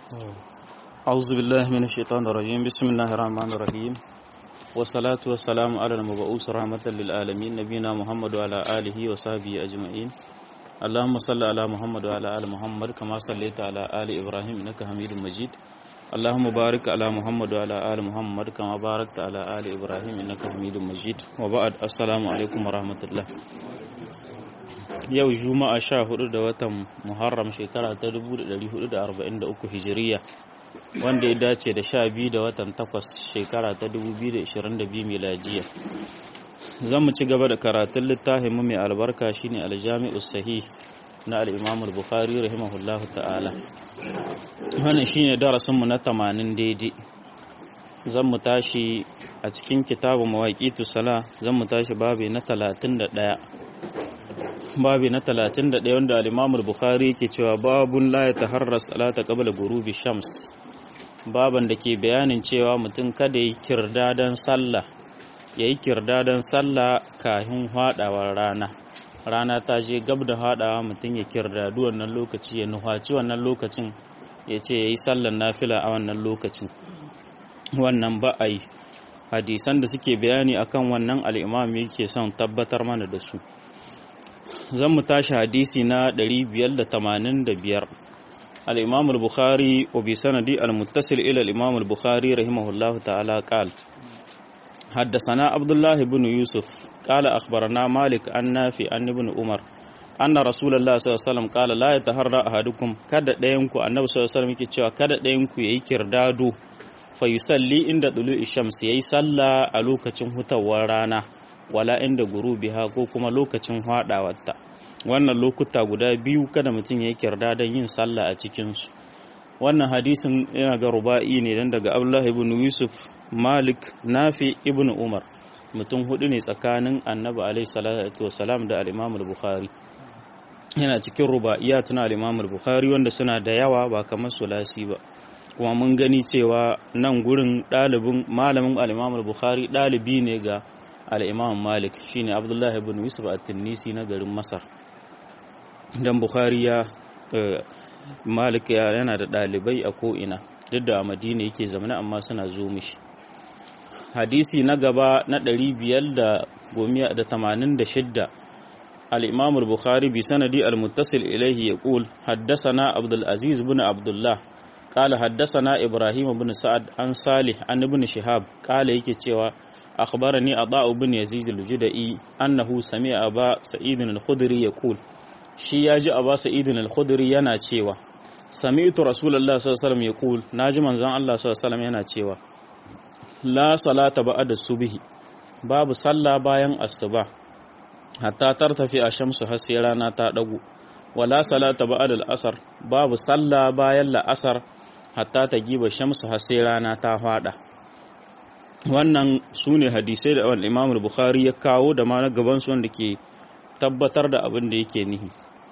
أعوذ بالله من الشيطان الرجيم بسم الله الرحمن الرحيم والصلاة والسلام على المبعوث رحمة للعالمين نبينا محمد وعلى آله وصحبه أجمعين اللهم صل على محمد وعلى آل محمد كما صليت على آل إبراهيم إنك حميد مجيد اللهم بارك على محمد وعلى آل محمد كما باركت على آل إبراهيم إنك حميد مجيد وبعد السلام عليكم ورحمة الله yau juma'a sha hudu da watan muharram shekara ta 1443 hijiriya wanda ya dace da sha biyu da watan takwas shekara ta 2022 miladiya zan mu ci gaba da karatun littafin mu mai albarka shine aljami'us sahih na al-imam al-bukhari rahimahullahu ta'ala wannan shine darasin mu na 80 daidai zan mu tashi a cikin kitabu mawaqitu sala zan mu tashi babu na 31 babi na 31 wanda al-Imam al-Bukhari yake cewa babun la yataharras salata qabla ghurubi shams baban da ke bayanin cewa mutum kada yi kirdadan sallah yayi kirdadan sallah kafin hadawar rana rana ta je gab da hadawa mutum ya kirdadu wannan lokaci ya nuhaci wannan lokacin ya ce yayi sallar nafila a wannan lokacin wannan ba a yi hadisan da suke bayani akan wannan al-Imam yake son tabbatar mana da su zan mu tashi hadisi na 585 al-imam al-bukhari wa bi sanadi al-muttasil ila al-imam al-bukhari rahimahullah ta'ala qala حدثنا عبد الله بن يوسف قال أخبرنا مالك عن نافع عن ابن عمر أن رسول الله صلى الله عليه وسلم قال لا يتهرى أحدكم kada ɗayanku annabi sallallahu alaihi wasallam yake cewa kada ɗayanku yayi kirdado fa yusalli inda tulu'i shams yayi sallah a lokacin hutawar rana wala inda gurubiha ko kuma lokacin hadawarta wannan lokuta guda biyu kada mutum ya kirda don yin sallah a cikinsu wannan hadisin yana ga ruba'i ne dan daga abdullah ibn yusuf malik nafi ibn umar mutum hudu ne tsakanin annabi alaihi salatu wasalam da al-imam al-bukhari yana cikin ruba'iyat na al-imam al-bukhari wanda suna da yawa ba kamar sulasi ba kuma mun gani cewa nan gurin ɗalibin malamin al-imam al-bukhari ɗalibi ne ga al'imam malik shine abdullahi ibn yusuf a tunisi na garin masar don bukhari ya malik yana da ɗalibai a ko'ina duk da a madina yake zamana amma suna zo mishi hadisi na gaba na 586 al'imam al-bukhari bi sanadi al-muttasil ilaihi ya ƙul haddasana abdulaziz bin abdullah قال حدثنا إبراهيم بن سعد عن صالح عن ابن شهاب قال yake cewa أخبرني عطاء بن يزيد الجدئي أنه سمع أبا سعيد الخدري يقول shi ya ji Aba Sa'id al-Khudri yana cewa sami'tu Rasulullah sallallahu alaihi wasallam yaqul naji manzon Allah sallallahu alaihi wasallam yana cewa la salata ba'da subhi babu sallah bayan asuba hatta tartafi a shamsu har sai rana ta dago wala salata ba'da al-asr babu sallah bayan la'asar hatta ta giba shamsu har sai rana ta fada wannan su ne hadisai da wani imam bukhari ya kawo da ma na gabansu wanda ke tabbatar da abin da yake nihi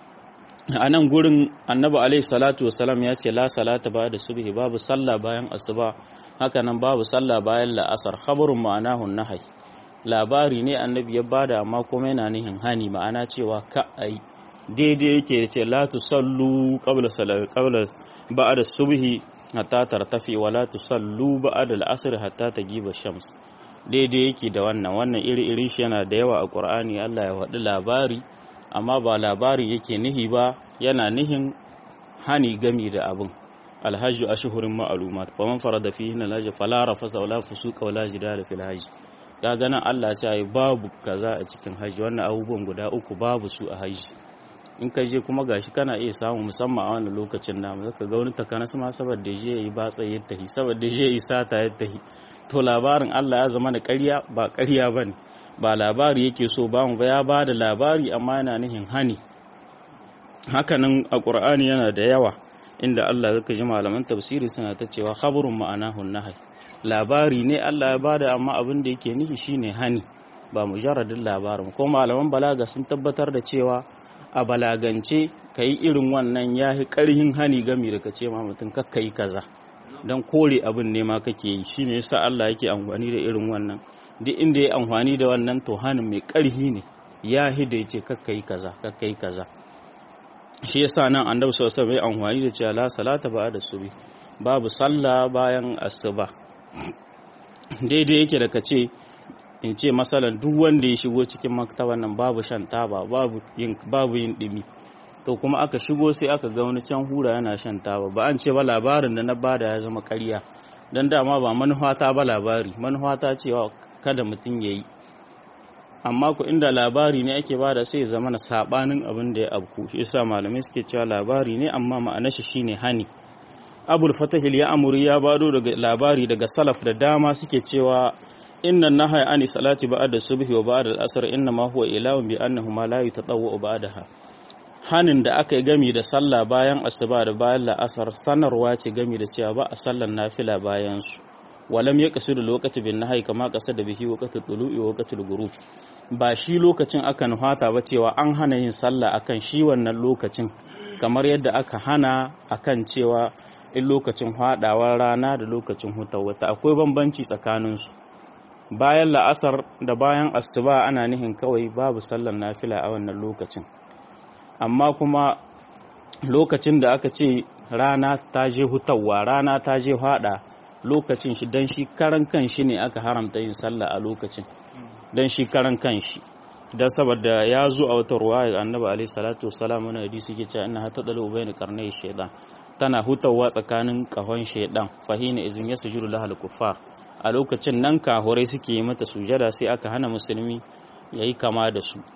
a nan gurin annabi alaihi salatu wasalam ya ce la salata ba da subhi babu sallah bayan asuba haka nan babu sallah bayan la'asar khabarun ma'anahu nahai labari ne annabi ya bada amma kuma yana nihin hani ma'ana cewa ka ai daidai yake ce la tusallu qabla salat qabla ba'da subhi hatta tartafi wala tusallu ba'da al-asr hatta tagiba shams daidai yake da wannan wannan iri irin shi yana da yawa a Qur'ani Allah ya wadi labari amma ba labari yake nihi ba yana nihin hani gami da abin alhajju ashhurun ma'lumat faman farada fihi al-hajj fala rafasa wala fusuqa wala jidala fil hajj ga ganin Allah ya ce babu kaza a cikin hajji wannan abubuwan guda uku babu su a hajji in ka je kuma gashi kana iya samu musamman a wannan lokacin namu zaka ga wani takanas ma saboda je yi batsa ya tahi saboda je yi sata ya tahi to labarin Allah ya zama da ƙarya ba ƙarya bane ba labari yake so ba mu ba ya bada labari amma yana nihin hani hakanan a Qur'ani yana da yawa inda Allah zaka ji malaman tafsiri suna ta cewa khabarun ma'anahu nahi labari ne Allah ya bada amma abin da yake nihi shine hani ba mujarradin labarin ko malaman balaga sun tabbatar da cewa a balagance ka yi irin wannan ya yi ƙarhin hani gami da ka ce ma mutum kakka yi kaza don kore abin ne ma kake yi shi ne yasa Allah yake amfani da irin wannan duk inda ya amfani da wannan to hanin mai ƙarhi ne ya hida ya ce kakka yi kaza kakka yi kaza shi yasa nan annabi sallallahu alaihi wasallam ya amfani da cewa la salata ba da subi babu sallah bayan asuba daidai yake da kace in ce masalan duk wanda ya shigo cikin maktaban nan babu shan taba babu yin babu yin dimi to kuma aka shigo sai aka ga wani can hura yana shan taba ba an ce ba labarin da na bada ya zama ƙarya dan dama ba manufata ba labari manufata cewa kada mutum ya yi amma ku inda labari ne ake bada sai zama na sabanin abin da ya abku shi yasa malamai suke cewa labari ne amma ma'anar shi shine hani abul fatahil ya amuri ya bado daga labari daga salaf da dama suke cewa inna nahaya ani salati ba'da subhi wa ba'da al-asr inna ma huwa ilahun bi annahu ma la yatatawwa ba'daha hanin da aka yi gami da sallah bayan asuba da bayan la'asar sanarwa ce gami da cewa ba a sallar nafila bayan su walam ya kasu da lokaci bin nahai kama kasa da bihi waqatul tulu'i wa waqatul ghurub ba shi lokacin aka nuhata ba cewa an hana yin sallah akan shi wannan lokacin kamar yadda aka hana akan cewa in lokacin hadawar rana da lokacin hutawar wata akwai bambanci tsakaninsu bayan la'asar da bayan asuba ana nihin kawai babu sallar nafila a wannan lokacin amma kuma lokacin da aka ce rana ta je hutawa rana ta je hada lokacin shi don shi karan kan shi ne aka haramta yin sallah a lokacin don shi karan kan shi don saboda ya zo a wata ruwa ga annabi alaihi salatu wasalam wani hadisi ke cewa ina hata dalu bayna qarnay shaytan tana hutawa tsakanin kahon shaydan fahina izin yasjudu lahal kuffar a lokacin nan kahurai suke yi mata sujada sai aka hana musulmi yayi kama da su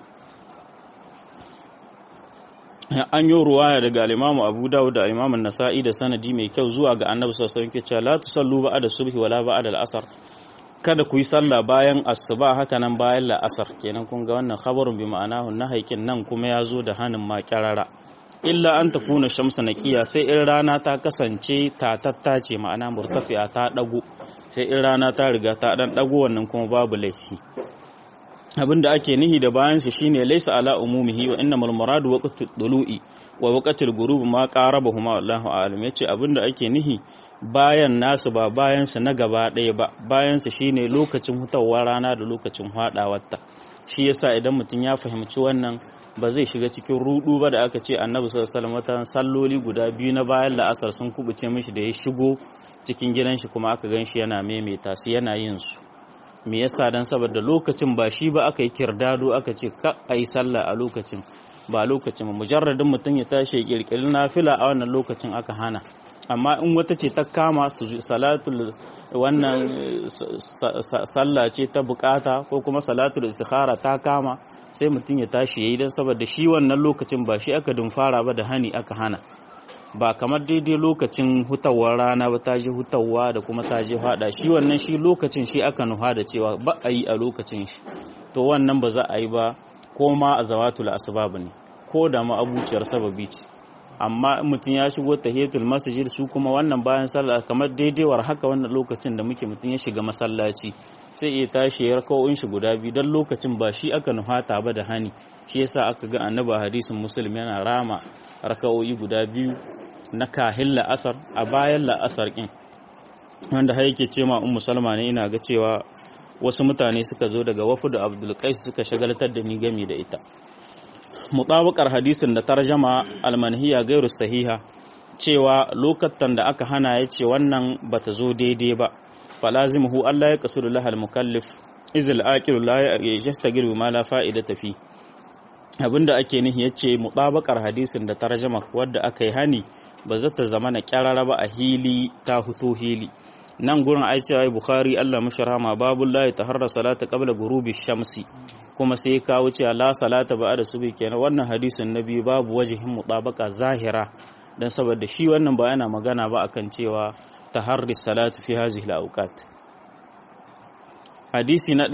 an yi ruwaya daga alimamu abu dawud da alimamu nasa'i da sanadi mai kyau zuwa ga annabi sallallahu alaihi wasallam cewa la tusallu ba'da subhi wala ba'da al-asr kada ku yi sallah bayan asuba haka nan bayan la'asar kenan kun ga wannan khabarun bi ma'anahu na haikin nan kuma ya zo da hanin ma kyarara illa an takuna shamsa naqiya sai in rana ta kasance tatatta ce ma'ana murtafi'a ta dago sai in rana ta riga ta dan dago wannan kuma babu laifi abin da ake nihi da bayan shi shine laysa ala umumihi wa innamal muradu waqtu dulu'i wa waqtul ghurub ma qarabahuma Allahu a'lam yace abin da ake nihi bayan nasu ba bayan su na gaba ɗaya ba bayan su shine lokacin hutawar rana da lokacin hadawarta shi yasa idan mutum ya fahimci wannan ba zai shiga cikin rudu ba da aka ce annabi sallallahu alaihi wasallam salloli guda biyu na bayan la'asar sun kubuce mishi da ya shigo cikin gidan shi kuma aka gan shi yana maimaita su yana yin su me yasa dan saboda lokacin ba shi ba aka yi kirdado aka ce ka ayi sallah a lokacin ba lokacin ba mujarradin mutum ya tashi ya kirkiri nafila a wannan lokacin aka hana amma in wata ce ta kama su salatul wannan sallah ce ta bukata ko kuma salatul istikhara ta kama sai mutum ya tashi yayi dan saboda shi wannan lokacin ba shi aka dumfara ba da hani aka hana ba kamar daidai lokacin hutawar rana ba ta ji hutawa da kuma ta ji hada shi wannan shi lokacin shi aka nuha da cewa ba a yi a lokacin shi to wannan ba za a yi ba ko ma a zawatul asbab ne ko da ma abuciyar sababi ce amma mutum ya shigo tahiyatul masjid su kuma wannan bayan sallah kamar daidaiwar haka wannan lokacin da muke mutum ya shiga masallaci sai ya tashi ya rakawoyin shi guda biyu dan lokacin ba shi aka nuhata ba da hani shi yasa aka ga annabi hadisin muslim yana rama rakawoyi guda biyu na kahin la'asar a bayan la'asar kin wanda har yake ce ma ummu salma ne ina ga cewa wasu mutane suka zo daga wafu da abdul qais suka shagaltar da ni gami da ita mutabakar hadisin da tarjama almanhiya gairu sahiha cewa lokatan da aka hana ya ce wannan bata zo daidai ba falazimuhu Allah ya kasuru lahal mukallif izil aqilu la yastaghir ma la fa'ida tafi abinda ake nihi yace mutabakar hadisin da tarjama wadda aka yi hani ba za ta zama na kyarara ba a hili ta huto hili nan gurin ai cewa bukhari Allah musharama babu la taharra salata qabla ghurubi shamsi kuma sai kawo cewa la salata ba da subi kenan wannan hadisin na biyu babu wajihin mutabaka zahira dan saboda shi wannan ba yana magana ba akan cewa taharri salatu fi hazihi al-awqat hadisi na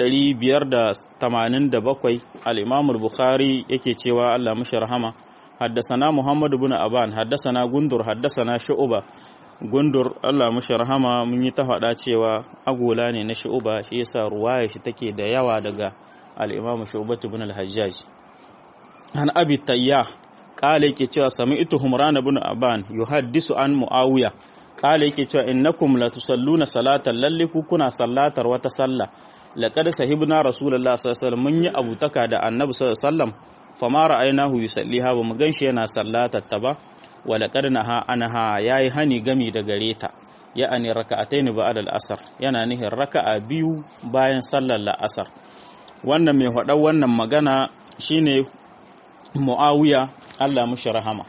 587 al-imam al-bukhari yake cewa Allah mushi rahama حدثنا محمد بن أبان حدثنا غندر حدثنا شعبة gundur Allah mushi rahama mun yi ta faɗa cewa agola ne na shu'uba shi yasa ruwaya shi take da yawa daga al-Imam Shu'bah ibn al-Hajjaj an Abi Tayyah kale yake cewa sami'tu Humran ibn Aban yuhaddisu an Muawiya kale yake cewa innakum la tusalluna salatan lalle ku kuna sallatar wata sallah laqad sahibna rasulullah sallallahu alaihi wasallam mun yi abutaka da annabi sallallahu alaihi wasallam fama ra'aynahu yusalliha ba mu ganshi yana sallatar ta ba walaqad naha anha yayi hani gami da gare ta ya'ani raka'ataini ba'da al-asr yana nihin raka'a biyu bayan sallar la'asar wannan mai faɗa wannan magana shine Muawiya Allah mushi rahama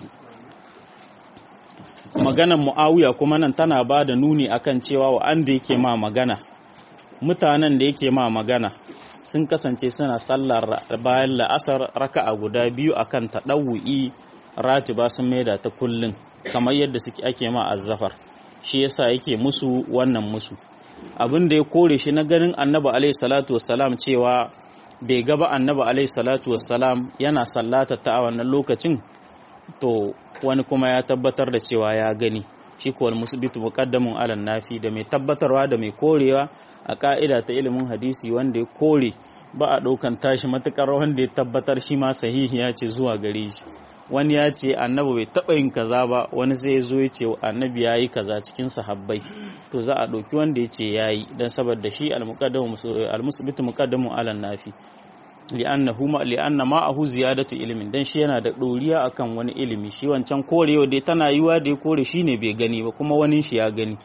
maganan Muawiya kuma nan tana ba da nuni akan cewa wa'anda yake ma magana mutanen da yake ma magana sun kasance suna sallar bayan la'asar raka'a guda biyu akan taɗawu'i ratiba sun maida ta kullun kamar yadda suke ake ma azzafar shi yasa yake musu wannan musu abin da ya kore shi na ganin annabi alaihi salatu wassalam cewa bai gaba annabi alaihi salatu wassalam yana sallata ta a wannan lokacin to wani kuma ya tabbatar da cewa ya gani shi ko wal musbitu muqaddamun ala nafi da mai tabbatarwa da mai korewa a ka'ida ta ilimin hadisi wanda ya kore ba a ɗaukan tashi matukar wanda ya tabbatar shi ma sahihi ya ce zuwa gare shi wani ya ce annabi bai taɓa yin kaza ba wani sai ya zo ya ce annabi ya yi kaza cikin sahabbai to za a ɗauki wanda ya ce ya yi don saboda shi almusbitu muqaddamun ala nafi li'annahu ma li'anna ma'ahu ziyadatu ilmin dan shi yana da doriya akan wani ilimi shi wancan korewa dai tana yiwa da ya kore shine bai gani ba kuma wani shi ya gani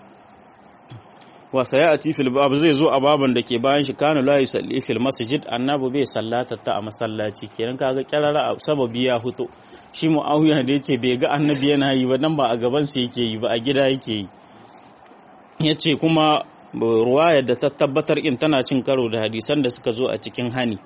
wa sayati fil bab zai zo a baban da ke bayan shi kana la yusalli fil masjid annabi bai sallata ta a masallaci kenan kaga kirara sababi ya huto shi muawiya da yace bai ga annabi yana yi ba dan ba a gaban sa yake yi ba a gida yake yi yace kuma ruwayar da ta tabbatar in tana cin karo da hadisan da suka zo a cikin hani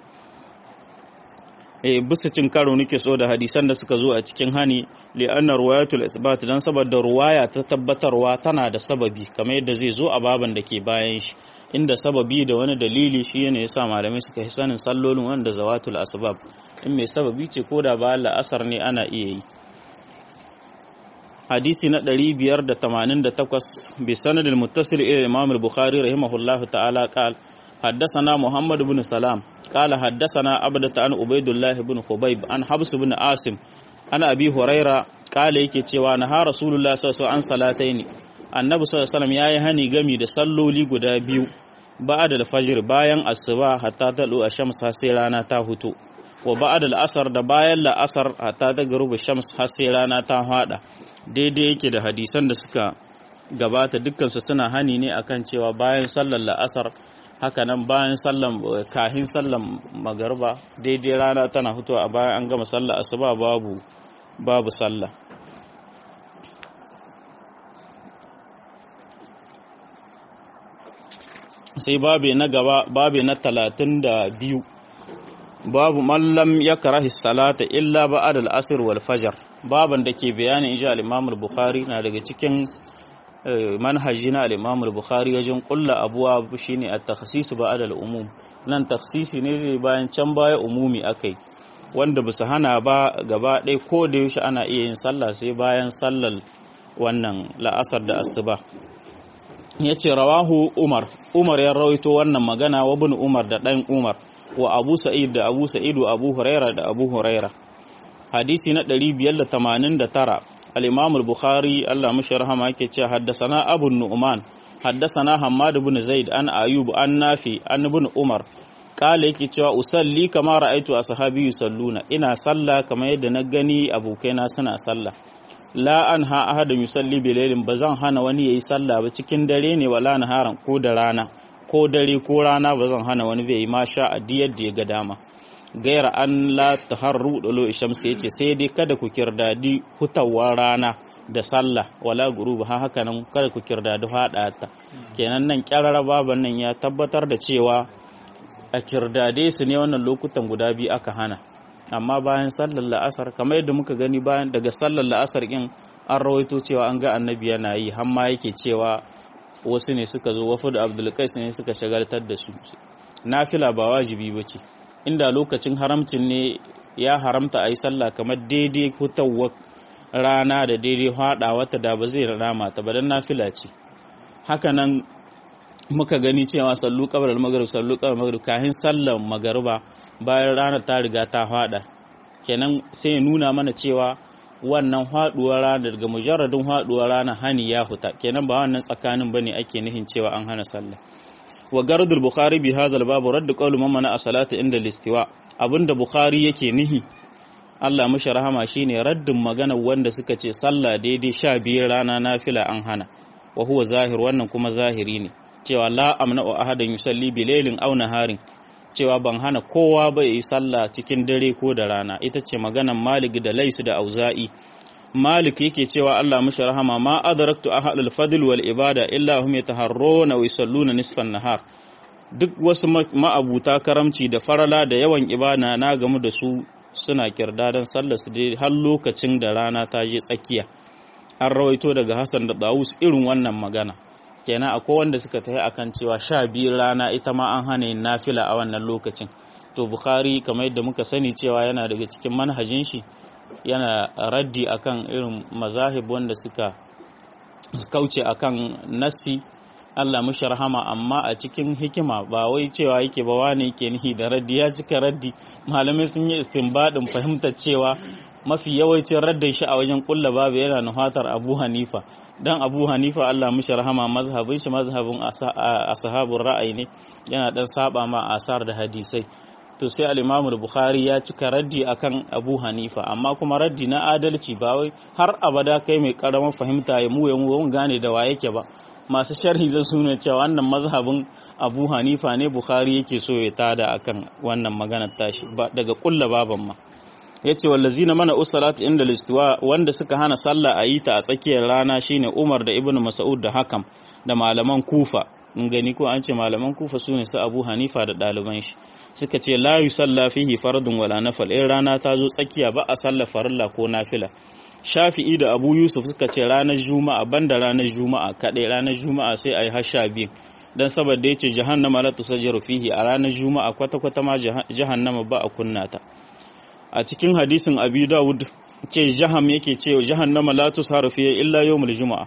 eh bisa cin karo nake so da hadisan da suka zo a cikin hani li anna ruwayatul isbat dan saboda ruwaya ta tabbatarwa tana da sababi kamar yadda zai zo a baban da ke bayan shi inda sababi da wani dalili shi ne yasa malamai suka yi sanin sallolin wanda zawatul asbab in mai sababi ce ko da ba la'asar ne ana iya yi hadisi na 588 bi sanadil muttasil ila imam al-bukhari rahimahullahu ta'ala qala حدثنا محمد بن سلام قال حدثنا عبدة عن عبيد الله بن خبيب عن حبس بن عاصم عن أبي هريرة قال yake cewa na ha rasulullah sallallahu alaihi salataini annabi sallallahu alaihi wasallam yayi hani gami da salloli guda biyu ba'da al-fajr bayan asuba hatta talu ash-shams har sai rana ta huto wa ba'da al-asr da bayan la'asar hatta ta garuba shams har sai rana ta hada daidai yake da hadisan da suka gabata dukkansu suna hani ne akan cewa bayan sallar la'asar haka nan bayan sallan kahin sallan magarba daidai rana tana fitowa a bayan an gama sallah asuba babu babu sallah sai babe na gaba babe na talatin da biyu babu mallam ya karahi salata illa ba'ad al-asr wal fajr baban da ke bayanin insha al-imam al-bukhari na daga cikin manhaji na al-Imam al-Bukhari wajen kulla abuwa shine at-takhsis ba'da al-umum nan takhsisi ne zai bayan can baya umumi akai wanda bisa hana ba gaba ɗaya ko da yaushe ana iya yin sallah sai bayan sallar wannan la'asar da asuba yace rawahu Umar Umar ya rawaito wannan magana wa ibn Umar da dan Umar wa Abu Sa'id da Abu Sa'id wa Abu Huraira da Abu Huraira hadisi na 589 الإمام البخاري الله مش رحمه yake cewa حدثنا أبو النعمان حدثنا حماد بن زيد عن أيوب عن نافع عن ابن عمر قال yake cewa usalli kama ra'aitu ashabi yusalluna ina salla kamar yadda na gani abokaina suna salla la an ha ahadun yusalli bilailin bazan hana wani yayi salla ba cikin dare ne wala naharan ko da rana ko dare ko rana bazan hana wani bai ma sha adiyar da ya ga dama gaira an la taharru dalo shamsi yace sai dai kada ku kirdadi hutawar rana da sallah wala guruba ha haka nan kada ku kirdadi hada ta kenan nan kyarara baban nan ya tabbatar da cewa a kirdade su ne wannan lokutan guda biyu aka hana amma bayan sallar la'asar kamar yadda muka gani bayan daga sallar la'asar din an rawaito cewa an ga annabi yana yi har ma yake cewa wasu ne suka zo wafu da abdulkais ne suka shagaltar da su nafila ba wajibi bace inda lokacin haramcin ne ya haramta a yi sallah kamar daidai fitowar rana da daidai haɗa wata da ba zai rama ta ba don nafila ce hakanan muka gani cewa sallu kabar magarib sallu kabar magarib kahin sallar magariba bayan rana ta riga ta haɗa kenan sai nuna mana cewa wannan haɗuwar rana daga mujarradin haɗuwar rana hani ya huta kenan ba wannan tsakanin bane ake nihin cewa an hana sallah wa gardul bukhari bi hadha al-bab radd qawlu man mana as-salati inda al-istiwa abinda bukhari yake nihi Allah mushi rahama shine raddin magana wanda suka ce sallah daidai sha biyar rana nafila an hana wa huwa zahir wannan kuma zahiri ne cewa la amna wa ahadan yusalli bi lailin aw naharin cewa ban hana kowa ba yi sallah cikin dare ko da rana ita ce maganan Malik da Lais da Auza'i Malik yake cewa Allah mushi rahama ma adraktu ahadul fadl wal ibada illa hum yataharruna wa yusalluna nisfan nahar duk wasu ma'abuta karamci da farala da yawan ibada na gamu da su suna kirda don sallar su je har lokacin da rana ta je tsakiya an rawaito daga Hassan da Dawus irin wannan magana kenan akwai wanda suka tafi akan cewa sha biyu rana ita ma an hana yin nafila a wannan lokacin to Bukhari kamar yadda muka sani cewa yana daga cikin manhajin shi yana raddi akan irin mazahib wanda suka kauce akan nassi Allah mushi rahama amma a cikin hikima ba wai cewa yake ba wani yake nihi da raddi ya cika raddi malamai sun yi istinbadin fahimtar cewa mafi yawancin raddin shi a wajen kulla babu yana nuhatar Abu Hanifa dan Abu Hanifa Allah mushi rahama mazhabin shi mazhabin ashabun ra'ayi ne yana dan saba ma asar da hadisai to sai al-Imam Bukhari ya cika raddi akan Abu Hanifa amma kuma raddi na adalci ba wai har abada kai mai karamin fahimta ya mu ya mu gane da wa yake ba masu sharhi zai suna cewa wannan mazhabin abu hanifa ne bukhari yake so ya tada akan wannan maganar tashi daga kulla baban ma ya ce wallazi na mana usalat inda listuwa wanda suka hana sallah a yi ta a tsakiyar rana shine umar da ibn mas'ud da hakam da malaman kufa in gani ko an ce malaman kufa su ne su abu hanifa da ɗaliban shi suka ce la yusalla fihi fardun wala nafal in rana ta zo tsakiya ba a sallah farilla ko nafila shafi'i da abu yusuf suka ce ranar juma'a banda ranar juma'a kaɗai ranar juma'a sai a yi har sha biyu don saboda ya ce jahannama la tusajjaru fihi a ranar juma'a kwata-kwata ma jahannama ba a kunna ta a cikin hadisin abi dawud ce jaham yake ce jahannama la tusharu fihi illa yawmul juma'a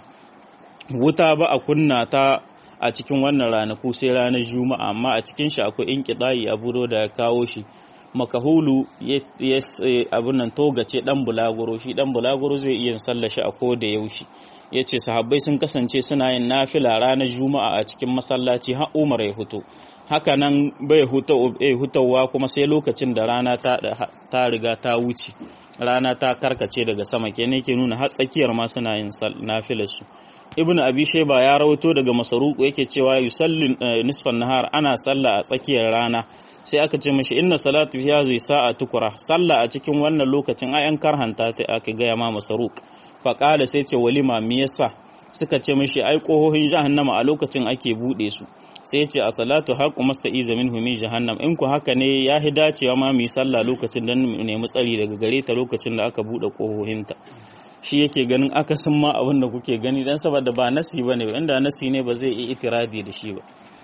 wuta ba a kunna ta a cikin wannan ranaku sai ranar juma'a amma a cikin shi akwai inqidai abu da ya kawo shi makahulu ya abin nan togace dan bulaguro shi dan bulaguro zai iya sallar shi a ko da yaushe ya ce sahabbai sun kasance suna yin nafila ranar juma'a a cikin masallaci har umar ya huto haka nan bai hutawa kuma sai lokacin da rana ta riga ta wuce rana ta karkace daga sama kenan ke nuna har tsakiyar ma suna yin nafilar su ibnu abi shayba ya rawato daga masaruku yake cewa yusallin nisfan nahar ana sallah a tsakiyar rana sai aka ce mashi inna salatu fi hadhihi sa'a tukura sallah a cikin wannan lokacin ayan karhanta ta aka gaya ma masaruk fa qala sai ce walima me yasa suka ce mashi ai kohohin jahannama a lokacin ake bude su sai ya ce a salatu haqqu masta'iza minhu min jahannam in ku haka ne ya hi dacewa ma mu yi sallah lokacin dan mu nemi tsari daga gare ta lokacin da aka bude kohohinta shi yake ganin akasin ma abin da kuke gani dan saboda ba nasi bane inda nasi ne ba zai yi itiradi da shi ba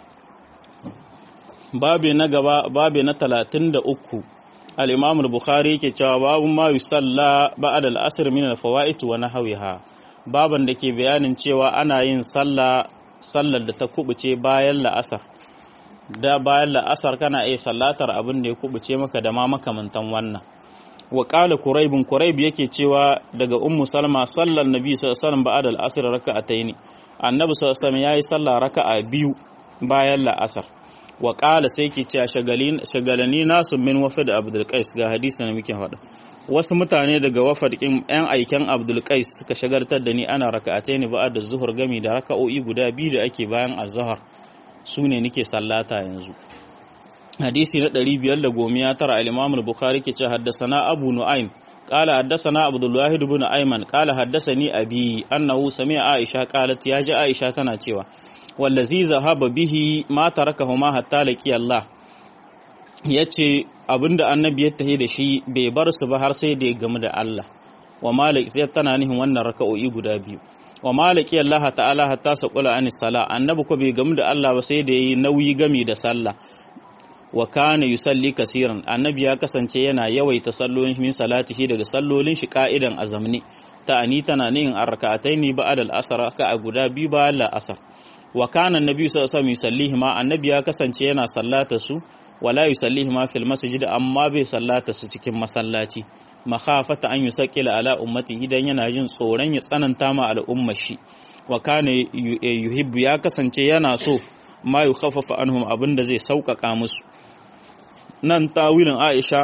babe na gaba babe na 33 al-Imam al-Bukhari yake cewa babu ma yusalla ba'da al-asr min al-fawaid wa nahwiha baban da ke bayanin cewa ana yin sallah sallar da ta kubuce bayan la'asar da bayan la'asar kana iya sallatar abin da ya kubuce maka da ma makamantan wannan wa qala quraibun quraib yake cewa daga ummu salma sallar nabi sallallahu alaihi wasallam ba'da al-asr raka'ataini annabi sallallahu alaihi wasallam yayi sallah raka'a biyu bayan la'asar wa ƙala sai ke cewa shagalani nasu min wafad abdul qais ga hadisi na muke faɗa wasu mutane daga wafad kin yan aiken abdul qais suka shagaltar da ni ana raka'atai ne ba'ad da zuhur gami da raka'o'i guda biyu da ake bayan azhar su ne nake sallata yanzu hadisi na 519 al-imam al-bukhari ke cewa haddathana abu nu'aym قال حدثنا عبد الله بن ايمن قال حدثني ابي انه سمع عائشه قالت يا جاء عائشه tana cewa wallazi zahaba bihi ma tarakahuma hatta laki Allah yace abinda annabi ya tahi da shi bai bar su ba har sai da ya gamu da Allah wa malik sai tana nihin wannan raka'o'i guda biyu wa maliki Allah ta'ala hatta saqula anis sala annabi ko bai gamu da Allah ba sai da yayi nauyi gami da sallah wa kana yusalli kasiran annabi ya kasance yana yawaita sallolin min salatihi daga sallolin shi ka'idan azamni ta ani tana nihin arka'ataini ba'da al-asr ka guda biyu bayan al-asr wa kana annabi sallallahu alaihi wasallam ma annabi ya kasance yana sallata su wala yusallihi ma fil masjid amma bai sallata su cikin masallaci makhafata an yusaqila ala ummati idan yana jin tsoron ya tsananta ma al'ummar shi wa kana yuhibbu ya kasance yana so ma yukhaffafa anhum abinda zai sauƙaƙa musu nan tawilin Aisha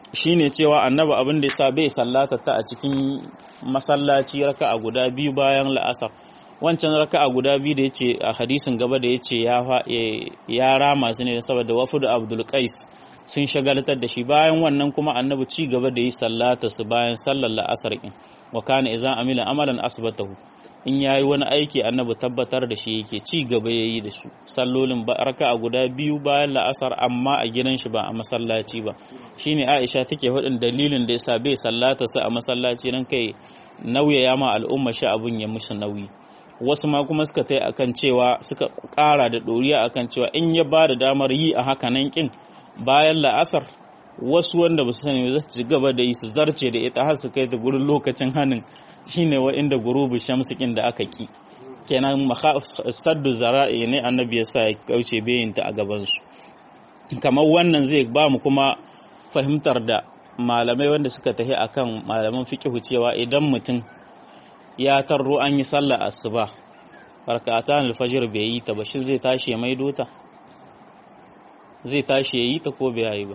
shine cewa annabi abin da yasa bai sallata ta a cikin masallaci raka'a guda biyu bayan la'asar wancan raka'a guda biyu da yace a hadisin gaba da yace ya ya rama su ne saboda wafudu Abdul Qais sun shagaltar da shi bayan wannan kuma annabi ci gaba da yi sallata su bayan sallar la'asar in wa kana idan amila amalan asbatahu in yayi wani aiki annabi tabbatar da shi yake ci gaba yayi da su sallolin raka'a guda biyu bayan la'asar amma a gidan shi ba a masallaci ba shine Aisha take faɗin dalilin da yasa bai sallata su a masallaci dan kai nauyaya ma al'umma shi abun ya musu nauyi wasu ma kuma suka tai akan cewa suka ƙara da ɗoriya akan cewa in ya ba da damar yi a haka nan kin bayan la'asar wasu wanda ba su sani za su ci gaba da yi su zarce da ita har su kai ta gurin lokacin hannun shine wa inda gurubu shamsikin da aka ki kenan saddu zara'i ne annabi ya sa ya kauce bayinta a gabansu kamar wannan zai ba mu kuma fahimtar da malamai wanda suka tafi akan malaman fiqhu cewa idan mutum ya tarro an yi sallah asuba rak'atan alfajr bai yi ta ba shi zai tashi ya maido ta zai tashi ya yi ta ko bai yi ba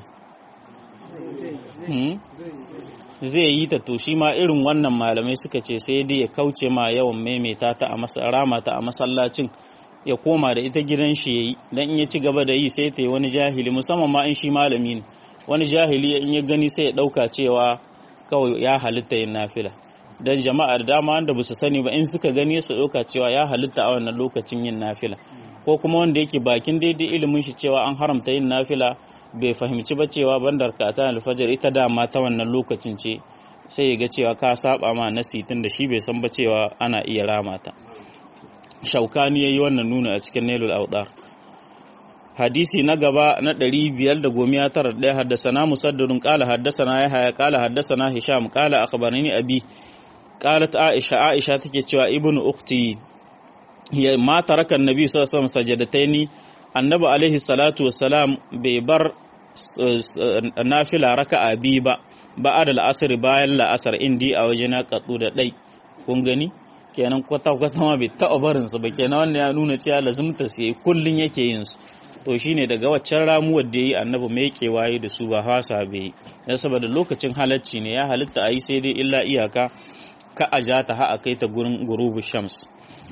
zai yi ta to shi ma irin wannan malamai suka ce sai dai ya kauce ma yawan maimaita ta a rama ta a masallacin ya koma da ita gidan shi yayi dan in ya ci gaba da yi sai ta yi wani jahili musamman ma in shi malami ne wani jahili in ya gani sai ya dauka cewa kawai ya halitta yin nafila dan jama'a da dama wanda basu sani ba in suka gani su dauka cewa ya halitta a wannan lokacin yin nafila ko kuma wanda yake bakin daidai ilimin shi cewa an haramta yin nafila bai fahimci ba cewa bandar kata alfajar ita dama ta wannan lokacin ce sai ya ga cewa ka saba ma nasitin da shi bai san ba cewa ana iya rama ta shaukani yayi wannan nuna a cikin nailul awdar hadisi na gaba na 591 haddasana musaddadun qala haddasana yahya qala haddasana hisham qala akhbarani abi qalat aisha aisha take cewa ibnu ukhti ya ma taraka annabi sallallahu alaihi wasallam sajadataini annabi alaihi salatu wassalam bai bar nafila raka'a bi ba ba'ad al-asr bayan la'asar indi a wajena katsu da dai kun gani kenan kwata kwata ma bai taɓa barin su ba kenan wannan ya nuna cewa lazimta sai kullun yake yin su to shine daga waccan ramuwar da yi annabi mai kewaye da su ba hasa bai dan saboda lokacin halacci ne ya halitta ayi sai dai illa iyaka ka ajata ha a kai ta gurin gurubu shams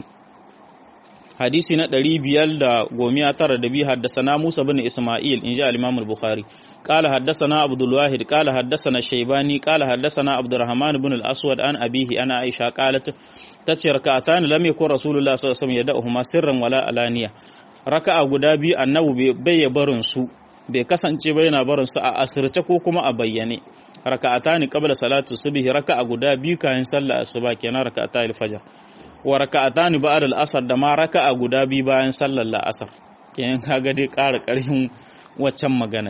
hadisi na ɗari biyar da gomiya tara da biyu haddasana Musa bin Ismail in ji al-Imam al-Bukhari qala haddasana Abdul Wahid qala haddasana Shaybani qala haddasana Abdurrahman bin al-Aswad an abihi ana Aisha qalat tace rak'atan lam yakun Rasulullah sallallahu alaihi wasallam yad'uhuma sirran wala alaniya raka'a guda biyu annabi bai barin su bai kasance ba yana barin su a asirce ko kuma a bayyane raka'atani qabla salatu subhi raka'a guda biyu kayan sallah asuba kenan raka'ata al-fajr wa raka'atani ba'da al-asr da ma raka'a guda biyu bayan sallar la'asar kenan kaga dai ƙara ƙarfin waccan magana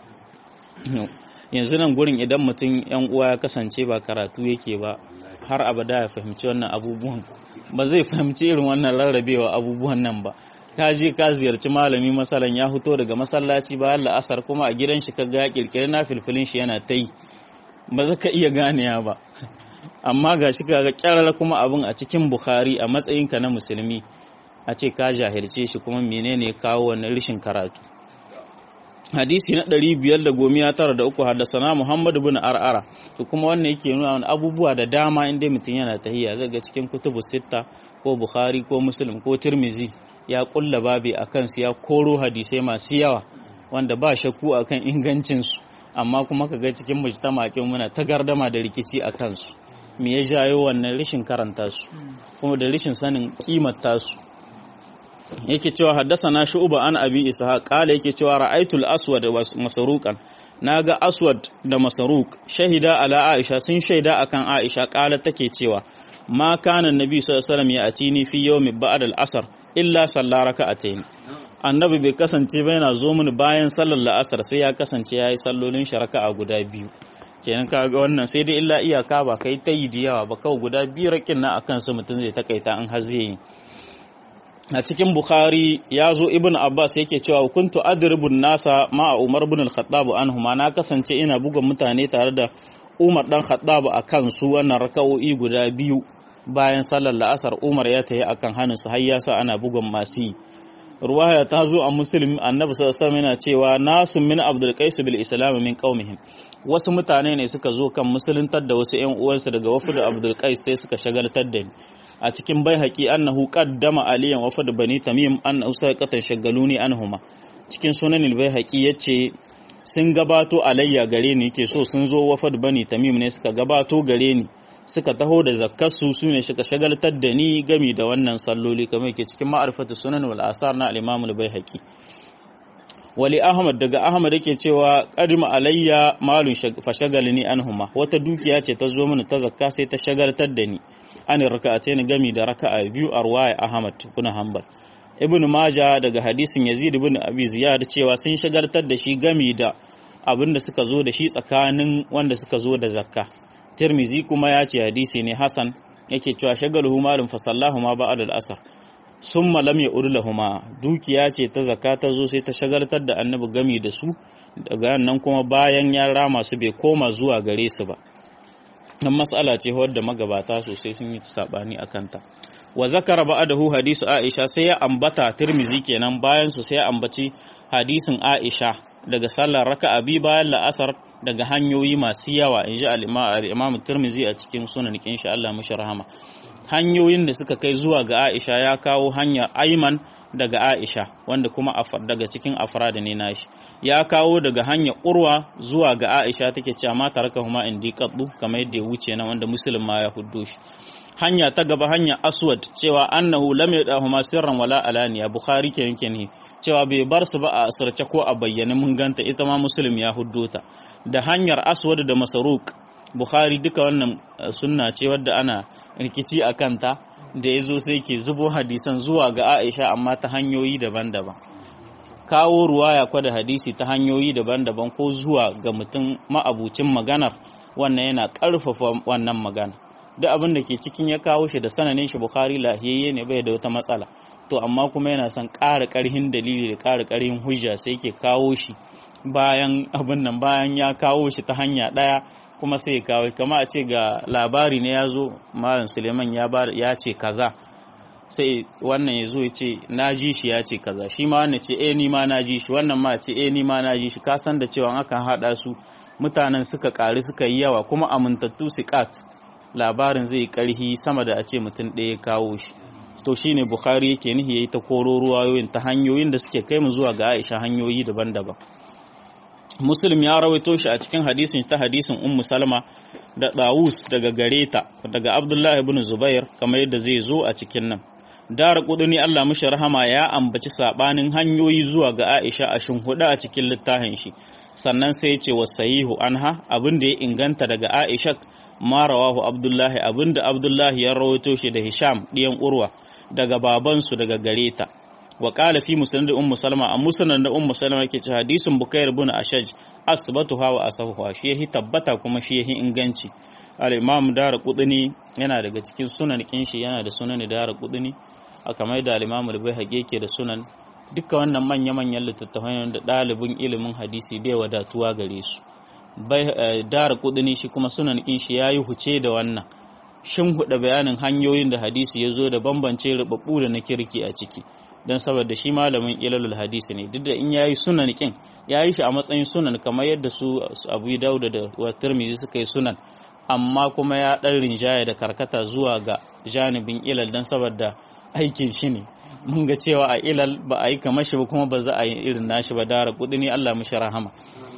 yanzu nan gurin idan mutum yan uwa ya kasance ba karatu yake ba har abada ya fahimci wannan abubuwan ba zai fahimci irin wannan rarrabewa abubuwan nan ba ka je ka ziyarci malami masalan ya fito daga masallaci bayan la'asar kuma a gidan shi ka ga kirkiri na filfilin shi yana ta yi ba za ka iya ganewa ba amma ga shi kaga kyarar kuma abin a cikin bukhari a matsayinka na musulmi a ce ka jahilce shi kuma menene kawo wani rishin karatu hadisi na ɗari biyar da gomiya tara da uku haddasana muhammad bin ar'ara to kuma wannan yake nuna wani abubuwa da dama inda mutum yana tahiyya zai ga cikin kutubu sitta ko bukhari ko muslim ko tirmizi ya kulla babi a kansu ya koro hadisai masu yawa wanda ba shakku akan ingancinsu amma kuma ka ga cikin mujtamakin muna ta gardama da rikici a kansu me ya jayo wannan rashin karanta su kuma da rashin sanin kimar su yake cewa haddasana shu'ba an abi ishaq qala yake cewa ra'aytul aswad wa masruqan naga aswad da masruq shahida ala aisha sun shaida akan aisha qala take cewa ma kana annabi sallallahu alaihi wasallam ya atini fi yawmi ba'da al-asr illa salla raka'atayn annabi bai kasance ba yana zo mini bayan sallar la'asar sai ya kasance yayi sallolin sharaka a guda biyu kenan kaga wannan sai dai illa iyaka ba kai ta yi da yawa ba kawai guda biyu rakin na akan su mutum zai takaita an har zai yi a cikin bukhari ya zo ibn abbas yake cewa kuntu adribun nasa ma umar ibn al-khattab anhuma na kasance ina buga mutane tare da umar dan khattab akan su wannan raka'o'i guda biyu bayan sallar la'asar umar ya tayi akan hannun su har ya sa ana bugan masu ruwaya ta zo a muslim annabi sallallahu alaihi yana cewa nasu min abdul qais bil islam min qaumihim wasu mutane ne suka zo kan musuluntar da wasu ƴan uwansu daga wafd abdul qais sai suka shagaltar da ni a cikin baihaqi annahu qaddama aliyan wafd bani tamim annahu saqatan shagaluni anhuma cikin sunan al baihaqi yace sun gabato alayya gare ni ke so sun zo wafad bani tamim ne suka gabato gare ni suka taho da zakkarsu su ne suka shagaltar da ni gami da wannan salloli kamar yake cikin ma'arifatu sunan wal asar na al-imam al-baihaqi wali ahmad daga ahmad yake cewa qadima alayya malun fashagalni anhuma wata dukiya ce ta zo mini ta zakka sai ta shagaltar da ni an raka'atayn gami da raka'a biyu a ruwaya ahmad ibn hanbal ibn maja daga hadisin yazid ibn abi ziyad cewa sun shagaltar da shi gami da abinda suka zo da shi tsakanin wanda suka zo da zakka tirmizi kuma ya ce hadisi ne hasan yake cewa shagaluhu malum fa sallahu ma ba'da al-asr summa lam ya'ud lahuma dukiya ce ta zakka ta zo sai ta shagaltar da annabi gami da su daga nan kuma bayan ya rama su bai koma zuwa gare su ba nan mas'ala ce wadda magabata sosai sun yi sabani akan ta wa zakara ba'dahu hadisu Aisha sai ya ambata Tirmizi kenan bayan su sai ya ambaci hadisin Aisha daga sallar raka'a bi bayan la'asar daga hanyoyi masu yawa inji al-Imam Tirmizi a cikin sunan kin sha Allah mushi rahama hanyoyin da suka kai zuwa ga Aisha ya kawo hanyar Ayman daga Aisha wanda kuma daga cikin afrad ne nashi ya kawo daga hanyar Urwa zuwa ga Aisha take cewa ma tarakahuma indi qaddu kamar yadda ya wuce nan wanda Muslim ma ya huddo shi hanya ta gaba hanya aswad cewa annahu lam yadahuma sirran wala alaniya bukhari ke yanke ne cewa bai bar su ba a asirce ko a bayyane mun ganta ita ma muslim ya huddo ta da hanyar aswad da masaruk bukhari duka wannan sunna ce wadda ana rikici a kanta da ya zo sai ke zubo hadisan zuwa ga aisha amma ta hanyoyi daban-daban kawo ruwaya kwada hadisi ta hanyoyi daban-daban ko zuwa ga mutum ma'abucin maganar wannan yana ƙarfafa wannan magana duk abin da ke cikin ya kawo shi da sananin shi Bukhari lahiyayye ne bai da wata matsala to amma kuma yana son ƙara ƙarhin dalili da ƙara ƙarhin hujja sai ke kawo shi bayan abin nan bayan ya kawo shi ta hanya ɗaya kuma sai ya kawo kama a ce ga labari ne ya zo malam suleiman ya ya ce kaza sai wannan ya zo ya ce na ji shi ya ce kaza shi ma wannan ce eh ni ma na ji shi wannan ma ce eh ni ma na ji shi ka san da cewa akan haɗa su mutanen suka ƙari suka yi yawa kuma amintattu siƙat labarin zai karhi sama da a ce mutum ɗaya kawo shi to shine bukhari yake nihi yayi ta koro ruwayoyin ta hanyoyin da suke kai mu zuwa ga aisha hanyoyi daban-daban muslim ya rawaito shi a cikin hadisin ta hadisin ummu salma da dawus daga gareta daga abdullahi ibn zubair kamar yadda zai zo a cikin nan dara kuduni Allah mushi rahama ya ambaci sabanin hanyoyi zuwa ga Aisha a shinhuda a cikin littafin shi sannan sai ya ce wa sahihu anha abin da ya inganta daga Aisha ma rawahu Abdullahi abin da Abdullahi ya rawaito shi da Hisham diyan Urwa daga babansu daga gareta wa qala fi musnad ummu salma a musnad ummu salma yake ce hadisin bukair ibn ashaj asbatuha wa asahuha shi yahi tabbata kuma shi yahi inganci al-imam dara qudni yana daga cikin sunan kinshi yana da sunan dara qudni aka mai da al-imam al-baihaqi yake da sunan duka wannan manya manyan littattafai da dalibin ilimin hadisi bai wadatuwa gare su bai dara qudni shi kuma sunan kinshi yayi huce da wannan shin huda bayanin hanyoyin da hadisi ya zo da bambance rubabbu da na kirki a ciki don saboda shi malamin ilalul hadisi ne duk da in yayi sunan kin yayi shi a matsayin sunan kamar yadda su Abu Dawud da wa Tirmidhi suka yi sunan amma kuma ya dan rinjaya da karkata zuwa ga janibin ilal dan saboda aikin shi ne mun ga cewa a ilal ba a yi kamar shi ba kuma ba za a yi irin nashi ba dara kudini Allah mishi rahama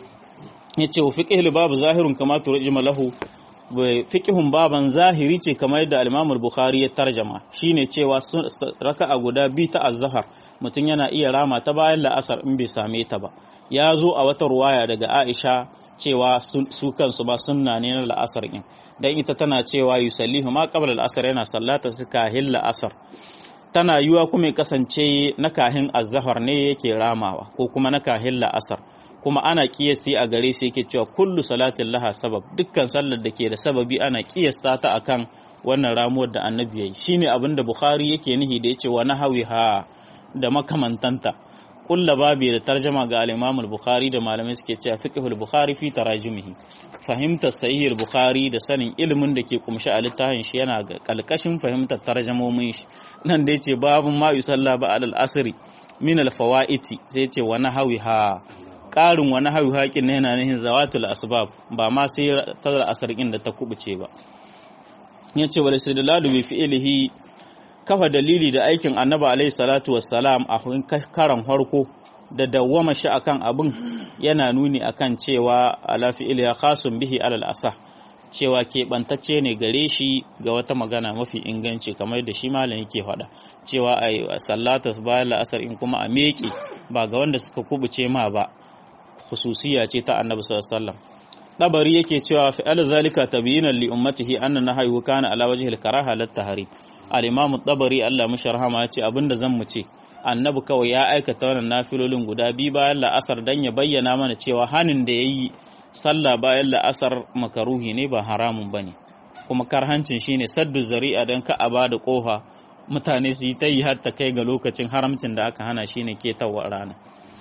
yace wa fiqhul babu zahirun kama turjima lahu fiqhun baban zahiri ce kamar yadda al-Imam al-Bukhari ya tarjama shine cewa raka'a guda bi ta az-zahar mutum yana iya rama ta bayan la'asar in bai same ta ba ya zo a wata ruwaya daga Aisha cewa su kansu ba sunna ne na la'asar din dan ita tana cewa yusallihu ma qabla al-asr yana sallata su kahin la'asar tana yiwa kuma ya kasance na kahin az-zahar ne yake ramawa ko kuma na kahin la'asar kuma ana kiyasti a gare su yake cewa kullu salatin laha sabab dukkan sallar da ke da sababi ana kiyasta ta akan wannan ramuwar da annabi yayi shine abin da bukhari yake nihi da yace wa nahawi ha da makamantanta kulla babi da tarjama ga al-Imam al-Bukhari da malamai suke cewa fiqhul Bukhari fi tarajumihi fahimtar sahih al-Bukhari da sanin ilimin da ke kumshi a littafin shi yana ga kalkashin fahimtar tarjamomin shi nan da yace babun ma yusalla ba al-asri min al-fawaiti sai yace wa nahawiha ƙarin wani hawi haƙin yana nihin zawatul asbab ba ma sai tazar asarkin da ta kubuce ba yace wal istidlalu bi fi'lihi kafa dalili da aikin annabi alaihi salatu wassalam a karan harko da dawwama shi akan abin yana nuni akan cewa ala fi'liha khasun bihi alal asa cewa keɓantacce ne gare shi ga wata magana mafi inganci kamar da shi malam yake faɗa cewa a sallata bayan la'asar in kuma a meƙe ba ga wanda suka kubuce ma ba khususiya ce ta annabi sallallahu alaihi wasallam dabari yake cewa fi al zalika tabyinan li ummatihi anna nahyu kana ala wajhi al karaha lat tahrim al imam dabari Allah musharhama ya ce abinda zan mu ce annabi kawai ya aikata wannan nafilolin guda biyu bayan la'asar dan ya bayyana mana cewa hanin da yayi sallah bayan la'asar makaruhi ne ba haramun bane kuma karhancin shine saddu zari'a dan ka a bada kofa mutane su yi ta yi har ta kai ga lokacin haramcin da aka hana shine ketawa rana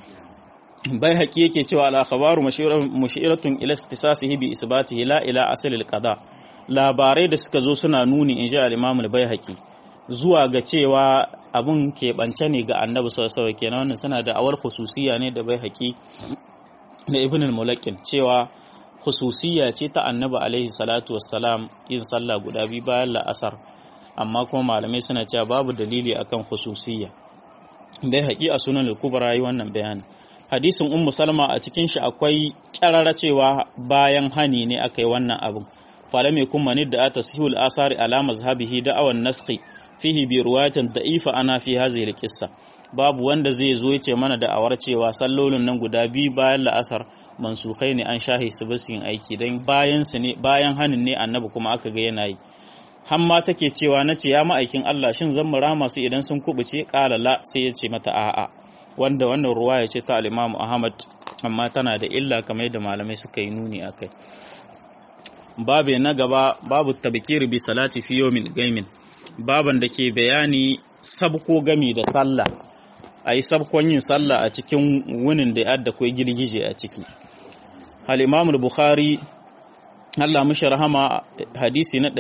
bai haƙi yake cewa al-akhbaru mushiratun ila ikhtisasihi bi isbatihi la ila asl al-qada labarai da suka zo suna nuni in ji al-imam al-baihaqi zuwa ga cewa abun keɓance ne ga annabi sallallahu alaihi kenan wannan suna da awar khususiya ne da baihaqi da ibn al-mulaqqin cewa khususiya ce ta annabi alaihi salatu wassalam yin sallah guda biyu bayan la'asar amma kuma malamai suna cewa babu dalili akan khususiya baihaqi a sunan al-kubra yi wannan bayanin hadisin ummu salma a cikin shi akwai kyarara cewa bayan hani ne aka yi wannan abin falam yakun manid da tasihul asari ala mazhabihi da awan naskhi fihi bi ruwayatin da'ifa ana fi hadhihi alqissa babu wanda zai zo yace mana da awar cewa sallolin nan guda biyu bayan la'asar mansukai ne an shahi su basu yin aiki dan bayan su ne bayan hanin ne annabi kuma aka ga yana yi hamma take cewa nace ya ma'aikin Allah shin zan mura masu idan sun kubuce qala la sai yace mata a'a wanda wannan ruwaya ce ta al-Imam Ahmad amma tana da illa kamar yadda malamai suka yi nuni akai babu na gaba babu tabkir bi salati fi yawmin gaimin baban da ke bayani sabko gami da sallah ayi sabkon yin sallah a cikin wunin da yadda kai girgije a ciki al-Imam al-Bukhari Allah mishi rahama hadisi na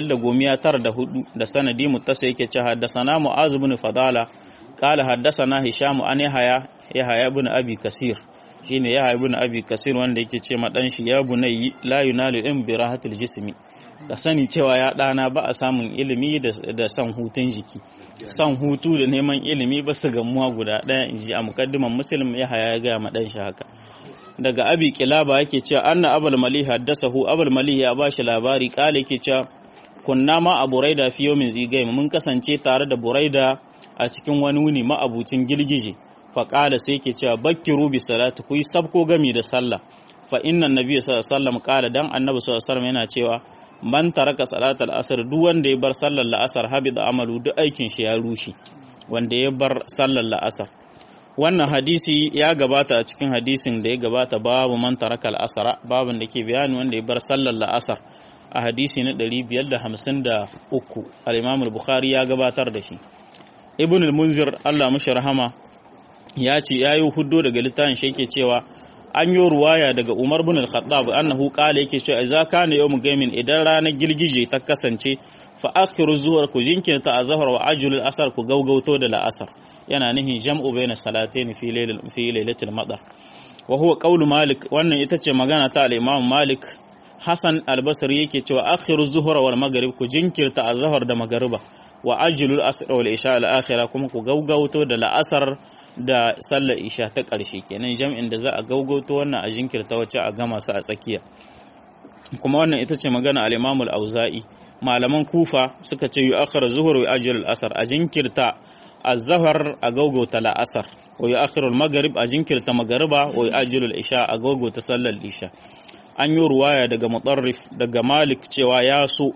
594 da sanadi muttasa yake cewa haddathana Mu'az ibn Fadala قال حدثنا هشام عن يحيى يحيى ابن ابي كثير shine ya ibn abi kasir wanda yake ce ma dan shi ya bunayyi la yunalu in bi rahatil jismi ka sani cewa ya dana ba a samun ilimi da san hutun jiki san hutu da neman ilimi ba su gamuwa guda daya inji a muqaddiman muslim ya haya ya ga ma dan shi haka daga abi kilaba yake cewa anna abul malih haddasahu abul malih ya bashi labari kale yake cewa kunna ma a buraida fi yawmin zigai mun kasance tare da buraida a cikin wani wuni ma'abucin girgije faƙala sai ke cewa bakkiru bi salatu ku yi sabko gami da sallah fa inna nabiyyu sallallahu alaihi wasallam qala dan annabi sallallahu alaihi wasallam yana cewa man taraka salatal asr duk wanda ya bar sallar la'asar habida amalu duk aikin shi ya rushe wanda ya bar sallar la'asar wannan hadisi ya gabata a cikin hadisin da ya gabata babu man taraka al'asara babin da ke bayani wanda ya bar sallar la'asar a hadisi na 553 al-imam al-bukhari ya gabatar da shi ibn al-munzir Allah mashi rahama ya ce yayi huddo daga littafin shi yake cewa an yi ruwaya daga Umar bin al-Khattab annahu qala yake cewa idza kana yawm gaimin idan ranar girgije ta kasance fa akhiru zuhur ku jinkirta azhar wa ajul al-asr ku gaugauto da la'asar yana nihin jam'u bayna salatayn fi layl fi laylatil madar wa huwa qawlu malik wannan ita ce magana ta al-imam malik Hassan al-Basri yake cewa akhiru zuhur wal maghrib ku jinkirta azhar da magariba wa ajilul asr wal isha al akhira kuma ku gaugauto da la'asar da sallar isha ta ƙarshe kenan jam'in da za a gaugauto wannan a jinkirta wacce a gama su a tsakiya kuma wannan ita ce magana al-Imam al-Auza'i malaman Kufa suka ce yu'akhkhiru zuhur wa ajilul asr a jinkirta az-zuhr a gaugauta la'asar wa yu'akhkhiru al-maghrib a jinkirta magariba wa ajilul isha a gaugauta sallar isha an yi ruwaya daga mutarrif daga Malik cewa ya so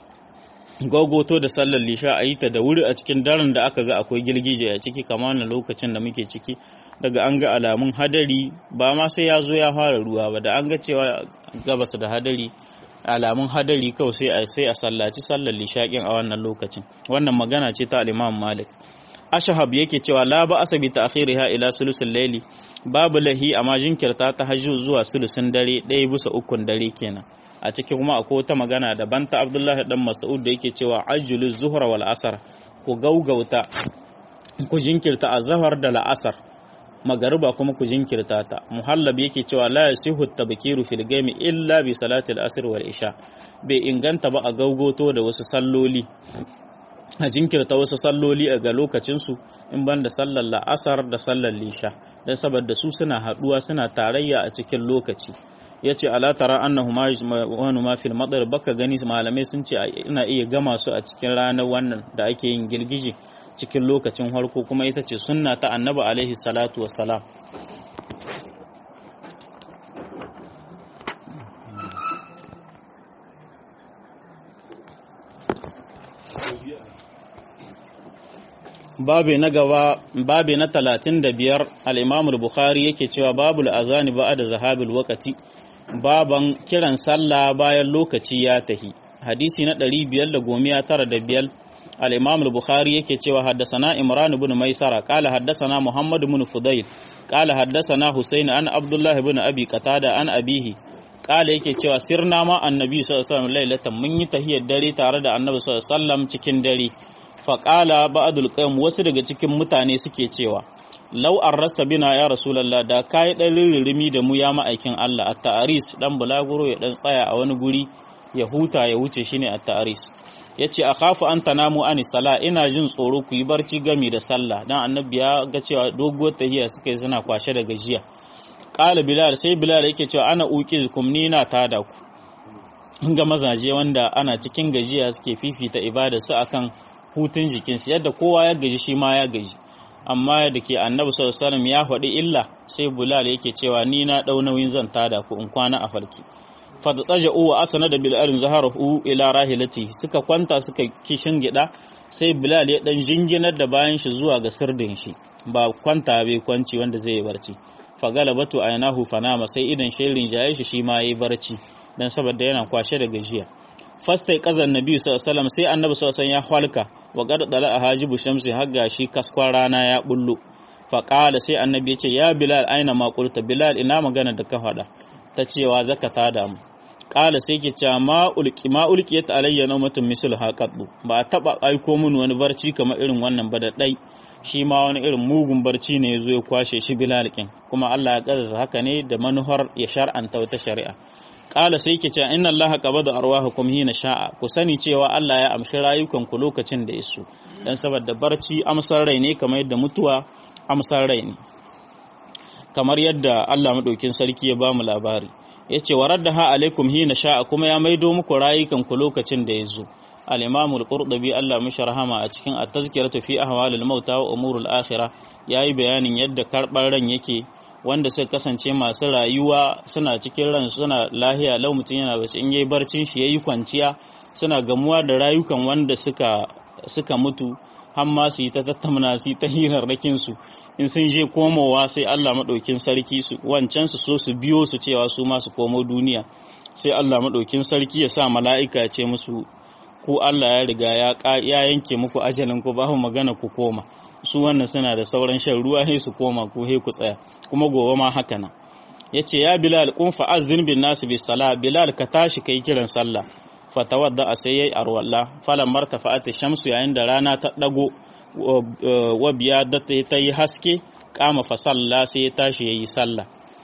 gogoto da sallar lisha a yi ta da wuri a cikin daren da aka ga akwai girgije a ciki kama wannan lokacin da muke ciki daga an ga alamun hadari ba ma sai ya zo ya fara ruwa ba da an ga cewa gabas da hadari alamun hadari kawai sai a sai a sallaci sallar lishaƙin a wannan lokacin wannan magana ce ta al-Imam Malik ashhab yake cewa la ba asabi ta'khiriha ila sulusul layli babu lahi amma jinkirta ta hajju zuwa sulusun dare ɗaya bisa ukun dare kenan a cikin kuma akwai wata magana daban ta Abdullahi dan Mas'ud da yake cewa ajjulu zuhra wal asar ku gaugauta ku jinkirta azhar da la'asar magariba kuma ku jinkirta ta muhallab yake cewa la yasihu tabkiru fil gami illa bi salati al-asr wal isha bai inganta ba a gaugoto da wasu salloli a jinkirta wasu salloli a ga lokacinsu in ban da sallar la'asar da sallar lisha don saboda su suna haɗuwa suna tarayya a cikin lokaci ya ce ala tara annahu wani ma fil madar baka gani malamai sun ce ina iya gama su a cikin ranar wannan da ake yin girgije cikin lokacin harko kuma ita ce sunna ta annabi alaihi salatu wassalam babe na gaba babe na talatin da biyar al'imamul bukhari yake cewa babul azani ba da zahabil wakati baban kiran sallah bayan lokaci ya tahi hadisi na ɗari biyar da gomiya tara da biyar al'imamul bukhari yake cewa haddasana imran ibn maisara kala haddasana muhammad ibn fudayl kala haddasana husain an abdullah ibn abi qatada an abihi kala yake cewa sirna ma annabi sallallahu alaihi wasallam lailatan mun yi tahiyar dare tare da annabi sallallahu alaihi wasallam cikin dare faƙala ba'adul qaum wasu daga cikin mutane suke cewa lau rasta bina ya rasulullah da kai dan ririmi da mu ya ma'aikin Allah at ta'aris dan bulaguro ya dan tsaya a wani guri ya huta ya wuce shine at ta'aris yace akhafu an tanamu ani sala ina jin tsoro ku yi barci gami da sallah dan annabi ya ga cewa doguwar tahiya suka yi suna kwashe da gajiya qala bilal sai bilal yake cewa ana uqizukum ni na tada ku ga mazaje wanda ana cikin gajiya suke fifita ibada su akan hutun jikinsu yadda kowa ya gaji shi ma ya gaji amma da ke annabi sallallahu ya faɗi illa sai bulal yake cewa ni na ɗau nauyin zan tada ku in kwana a farki fadataja uwa asana da bilal zaharahu ila rahilati suka kwanta suka kishin gida sai bilal ya dan jinginar da bayan shi zuwa ga sirdin shi ba kwanta bai kwanci wanda zai yi barci fagalabatu aynahu fanama sai idan shirin jaye shi shi ma yayi barci dan saboda yana kwashe da gajiya fastai kazan nabi sallallahu sai annabi sallallahu ya halka wa qad dala hajibu shamsi har gashi kaskon rana ya bullo fa qala sai annabi yace ya bilal aina ma qulta bilal ina magana da ka faɗa ta cewa zakata da mu qala sai ke cewa ma ulqi ma ulqiyat alayya nawmatun misl haqaddu ba a taba aiko mun wani barci kamar irin wannan ba da dai shi ma wani irin mugun barci ne yazo ya kwashe shi bilal kin kuma Allah ya kaddara haka ne da manuhar ya shar'anta wata shari'a Ƙala sai ke cewa inna Allah qabada arwahakum hina sha'a ku sani cewa Allah ya amshi rayukan ku lokacin da yaso dan saboda barci amsar rai ne kamar yadda mutuwa amsar rai ne kamar yadda Allah madaukin sarki ya bamu labari yace waraddaha alaikum hina sha'a kuma ya maido muku rayukan ku lokacin da yazo al-Imam al-Qurtubi Allah mishi rahama a cikin at-tazkiratu fi ahwalil mauta wa umuril akhirah yayi bayanin yadda karɓar ran yake wanda suka kasance masu rayuwa suna cikin ran suna lahiya lau mutum yana bace in yayi barcin shi yayi kwanciya suna gamuwa da rayukan wanda suka suka mutu har ma su yi ta tattauna su yi ta hirarrakin su in sun je komowa sai Allah madaukin sarki su wancan su so su biyo su cewa su ma su komo duniya sai Allah madaukin sarki ya sa mala'ika ya ce musu ku Allah ya riga ya ya yanke muku ajalin ku ba magana ku koma su wannan suna da sauran shan ruwa sai su koma ko sai ku tsaya kuma gobe ma haka nan yace ya bilal kun fa azzin bin nas bis sala bilal ka tashi kai kiran sallah fatawadda a sai yayi arwalla falan martafa'at shamsu yayin da rana ta dago wa biya da ta yi haske kama fa salla sai ya tashi yayi sallah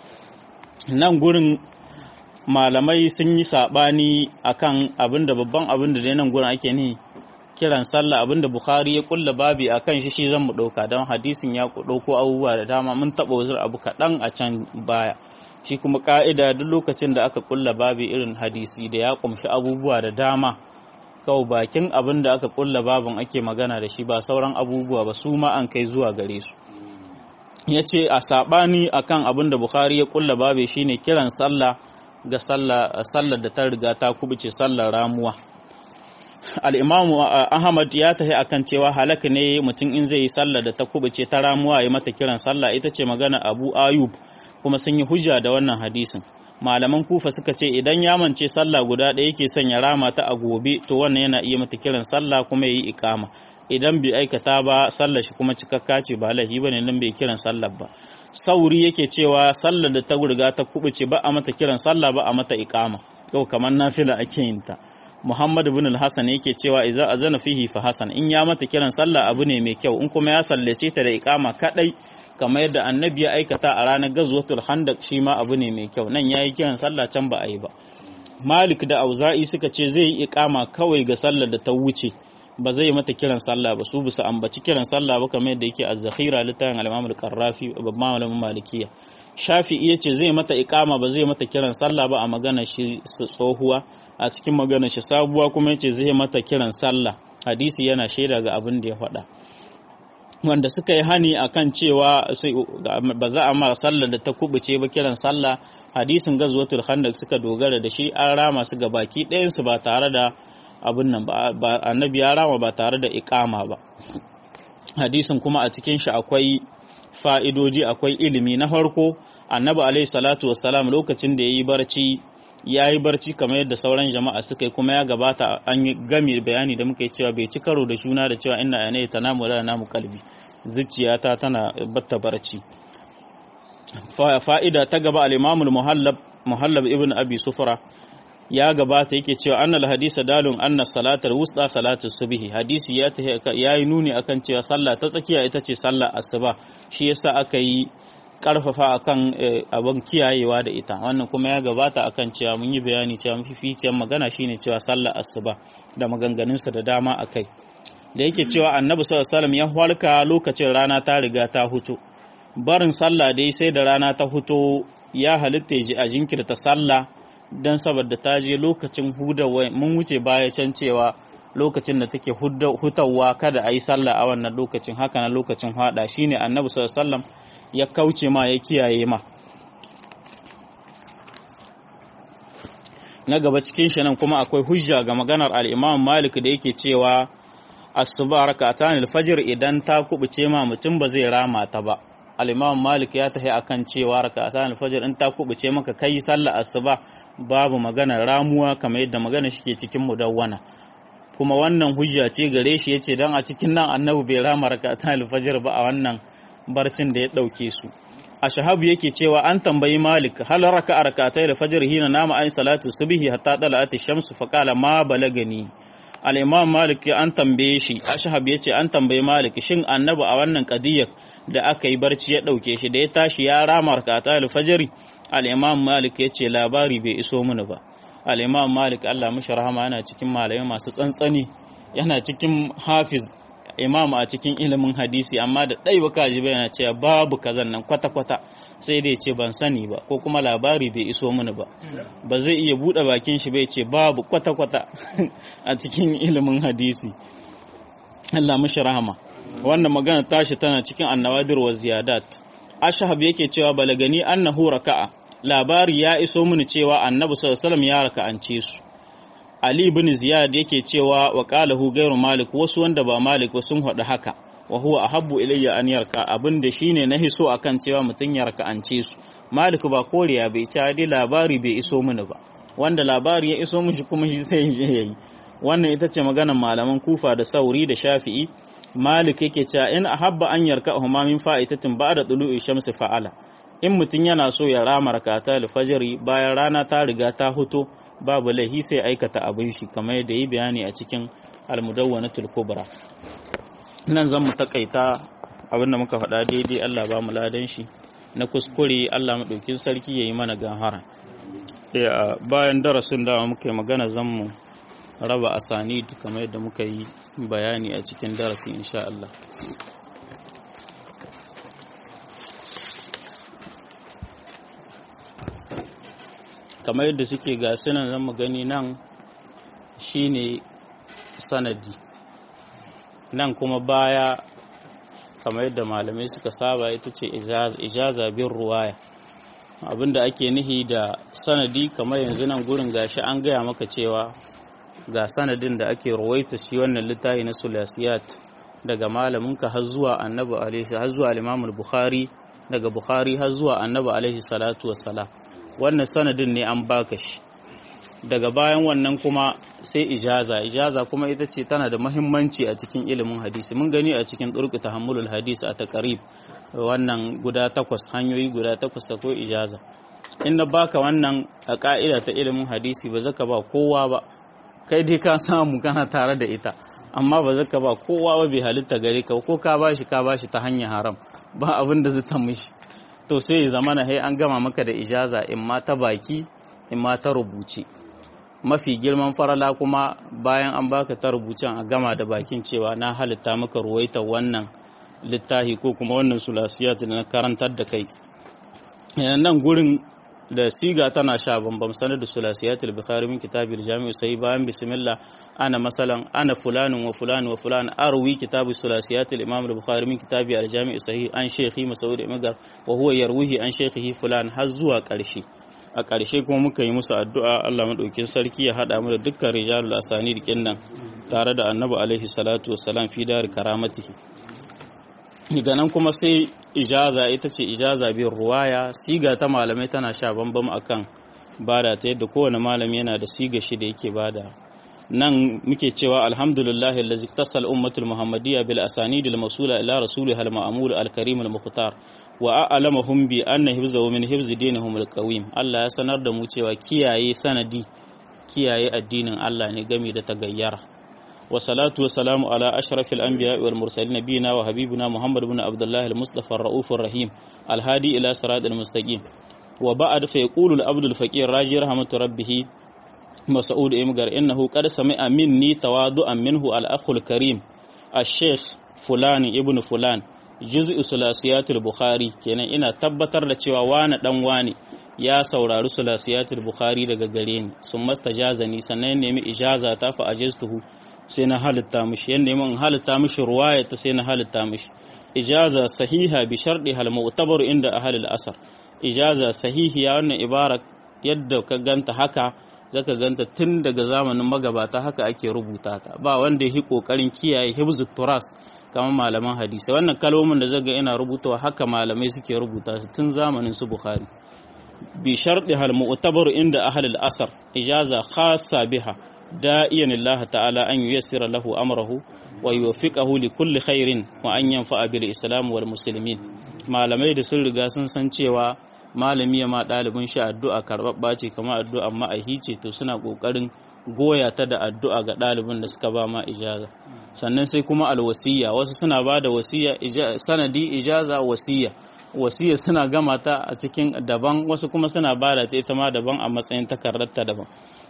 nan gurin malamai sun yi sabani akan abinda babban abinda da nan gurin ake ni kiran sallah abinda Bukhari ya kulla babi a kan shi shi zan mu ɗauka don hadisin ya ɗauko abubuwa da dama mun taɓa wasu abu kaɗan a can baya shi kuma ƙa'ida duk lokacin da aka kulla babi irin hadisi da ya ƙumshi abubuwa da dama kawai bakin abin da aka kulla babin ake magana da shi ba sauran abubuwa ba su ma an kai zuwa gare su ya ce a saɓani akan abin da Bukhari ya kulla babi shine kiran sallah ga sallar da ta riga ta kubuce sallar ramuwa al'imamu ahmad ya tafi akan cewa halaka ne mutum in zai yi sallah da ta kubuce ta ramuwa ya mata kiran sallah ita ce magana abu ayub kuma sun yi hujja da wannan hadisin malaman kufa suka ce idan ya mance sallah guda ɗaya yake son ya rama ta a gobe to wannan yana iya mata kiran sallah kuma ya yi ikama idan bai aikata ba sallar shi kuma cikakka ce ba lahi bane nan bai kiran sallar ba sauri yake cewa sallar da ta riga ta kubuce ba a mata kiran sallah ba a mata iqama to kamar nafila ake yin ta Muhammad ibn al-Hasan yake cewa idza azana fihi fa hasan in ya mata kiran sallah abu ne mai kyau in kuma ya sallace ta da iqama kadai kamar yadda annabi ya aikata a ranar gazwatul handaq shi ma abu ne mai kyau nan yayi kiran sallah can ba a yi ba Malik da Auza'i suka ce zai yi iqama kawai ga sallar da ta wuce ba zai mata kiran sallah ba su bisa ambaci kiran sallah ba kamar yadda yake az-zakhira littafin al-Imam al-Qarrafi babban malamin Malikiya Shafi'i yace zai mata iqama ba zai mata kiran sallah ba a magana shi tsohuwa a cikin magana shi sabuwa kuma yace zai mata kiran sallah hadisi yana shaida ga abin da ya faɗa wanda suka yi hani akan cewa ba za a ma sallar da ta kubuce ba kiran sallah hadisin gazwatul khandaq suka dogara da shi an rama su ga baki ɗayan su ba tare da abin nan ba annabi ya rama ba tare da iqama ba hadisin kuma a cikin shi akwai fa'idoji akwai ilimi na farko annabi alaihi salatu wassalam lokacin da yayi barci ya yi barci kamar yadda sauran jama'a suka yi kuma ya gabata an yi gami bayani da muka yi cewa bai ci karo da juna da cewa ina yana ta namu da namu kalbi zuciyata tana batta barci fa'ida ta gaba al-imamul muhallab muhallab ibn abi sufra ya gabata yake cewa annal hadisa dalun anna salatar wusta salatu subhi hadisi ya ya yi nuni akan cewa sallah ta tsakiya ita ce sallah asuba shi yasa aka yi karfafa akan abin kiyayewa da ita wannan kuma ya gabata akan cewa mun yi bayani cewa mafificiyar magana shine cewa sallar asuba da maganganunsa da dama akai da yake cewa annabi sallallahu alaihi ya halka lokacin rana ta riga ta huto barin sallah dai sai da rana ta huto ya halitta ji a jinkirta sallah dan saboda ta je lokacin hudawa mun wuce baya can cewa lokacin da take hutawa kada a yi sallah a wannan lokacin haka na lokacin hada shine annabi sallallahu alaihi ya kauce ma ya kiyaye ma na gaba cikin shi nan kuma akwai hujja ga maganar al-Imam Malik da yake cewa asuba rak'atan al-fajr idan ta kubuce ma mutum ba zai rama ta ba al-Imam Malik ya tahi akan cewa rak'atan al-fajr in ta kubuce maka kai sallar asuba babu maganar ramuwa kamar yadda magana shike cikin mudawwana kuma wannan hujja ce gare shi yace dan a cikin nan annabi bai rama rak'atan al-fajr ba a wannan barcin da ya ɗauke su a shahabu yake cewa an tambayi malik hal raka a rakatai da fajar hina nama an salatu subhi hatta dala'ati shamsu fa qala ma balagani al-imam malik an tambaye shi ashhab yace an tambayi malik shin annabi a wannan qadiyyar da aka yi barci ya ɗauke shi da ya tashi ya rama rakatai da fajri al-imam malik yace labari bai iso mini ba al-imam malik Allah mishi rahama yana cikin malamai masu tsantsani yana cikin hafiz imam a cikin ilimin hadisi amma da ɗai baka ji yana cewa babu kazan nan kwata-kwata sai dai ce ban sani ba ko kuma labari bai iso mini ba ba zai iya buɗe bakin shi bai ce babu kwata-kwata a cikin ilimin hadisi Allah mishi rahama wannan magana tashi tana cikin annawadir wa ziyadat ashhab yake cewa balagani annahu raka'a labari ya iso mini cewa annabi sallallahu alaihi wasallam ya raka'ance su Ali bin Ziyad yake cewa wa qalahu ghayru Malik wasu wanda ba Malik ba sun haɗu haka wa huwa ahabbu ilayya an yarka abinda shine na hiso akan cewa mutun ya raka'ance su Malik ba koriya bai ci dai labari bai iso mini ba wanda labari ya iso mishi kuma shi sai je yayi wannan ita ce maganar malaman Kufa da Sauri da Shafi'i Malik yake cewa in ahabba an yarka huma min fa'itatin ba'da tulu'i shamsi fa'ala in mutum yana so ya rama rakata alfajiri bayan rana ta riga ta huto babu laihi sai aikata abin shi kamar yadda yi bayani a cikin almudawwanatul kubra nan zan mu takaita abin da muka faɗa daidai Allah ba mu ladan shi na kuskure Allah maɗaukin sarki yayi mana gahara bayan darasin da muka yi magana zan mu raba asani kamar yadda muka yi bayani a cikin darasi insha Allah kamar yadda suke ga sunan zan mu gani nan shine sanadi nan kuma baya kamar yadda malamai suka saba ita ce ijaza bin ruwaya abinda ake nihi da sanadi kamar yanzu nan gurin gashi an gaya maka cewa ga sanadin da ake ruwaita shi wannan littafi na sulasiyat daga malaminka har zuwa annabi alaihi har zuwa al bukhari daga bukhari har zuwa annabi alaihi salatu wassalam wannan sanadin ne an baka shi daga bayan wannan kuma sai ijaza ijaza kuma ita ce tana da mahimmanci a cikin ilimin hadisi mun gani a cikin turku tahammulul hadisi a taqrib wannan guda takwas hanyoyi guda takwas ko ijaza in na baka wannan a ka'ida ta ilimin hadisi ba zaka ba kowa ba kai dai ka samu kana tare da ita amma ba zaka ba kowa ba bai halitta gare ka ko ka bashi ka bashi ta hanyar haram ba abin da zai mishi to sai ya zamana hai an gama maka da ijaza in ma ta baki in ma ta rubuce mafi girman farala kuma bayan an baka ta rubucen a gama da bakin cewa na halitta maka ruwaita wannan littafi ko kuma wannan sulasiyat na karantar da kai nan gurin da siga tana sha bambam sanar da sulasiyatul bukhari min kitabil jami'u sai bayan bismillah ana masalan ana fulanin wa fulan wa fulan arwi kitabu sulasiyatul imam al-bukhari min kitabi al-jami'u sahih an shaykhi mas'ud imagar wa huwa yarwihi an shaykhihi fulan har zuwa karshe a karshe kuma muka yi musu addu'a Allah madaukin sarki ya hada mu da dukkan rijalul asani dikin nan tare da annabi alaihi salatu wassalam fi dar karamatihi daga nan kuma sai ijaza ita ce ijaza bin ruwaya siga ta malamai tana sha bambam akan bada ta yadda kowane malami yana da siga shi da yake bada nan muke cewa alhamdulillah allazi tasal ummatul muhammadiyya bil asanid al masula ila rasulih al ma'mul al karim al mukhtar wa a'lamahum bi anna hifzahu min hifzi dinihum al qawim Allah ya sanar da mu cewa kiyaye sanadi kiyaye addinin Allah ne game da tagayyara والصلاة والسلام على أشرف الأنبياء والمرسلين نبينا وحبيبنا محمد بن عبد الله المصطفى الرؤوف الرحيم الهادي إلى صراط المستقيم وبعد فيقول العبد الفقير راجي رحمة ربه مسعود إمغر إنه قد سمع مني تواضعا منه الأخ الكريم الشيخ فلان ابن فلان جزء ثلاثيات البخاري kenan ina tabbatar da cewa wani dan wani ya saurari sulasiyatul bukhari daga gare ni sun mastajazani sannan nemi ijaza ta fa ajaztuhu sai na halitta mishi yanda mun halitta mishi ruwaya ta sai na halitta mishi ijaza sahiha bi sharɗi hal mu'tabar inda ahli al-asar ijaza sahihiya wannan ibara yadda ka ganta haka zaka ganta tun daga zamanin magabata haka ake rubuta ta ba wanda yi kokarin kiyaye hibzut turas kamar malaman hadisi wannan kalmomin da zaga ina rubutawa haka malamai suke rubuta su tun zamanin su bukhari bi sharɗi hal mu'tabar inda ahli al-asar ijaza khassa biha da'iyan Allah ta'ala an yuyassira lahu amrahu wa yuwaffiqahu li kulli khairin wa an yanfa'a bil islam wal muslimin malamai da sun riga sun san cewa malami ya ma dalibin shi addu'a karbabba ce kamar addu'a ma'ahi ce to suna kokarin goya ta da addu'a ga dalibin da suka ba ma ijaza sannan sai kuma alwasiya wasu suna ba da wasiya sanadi ijaza wasiya wasiya suna gama ta a cikin daban wasu kuma suna ba da ta ita ma daban a matsayin takardar ta daban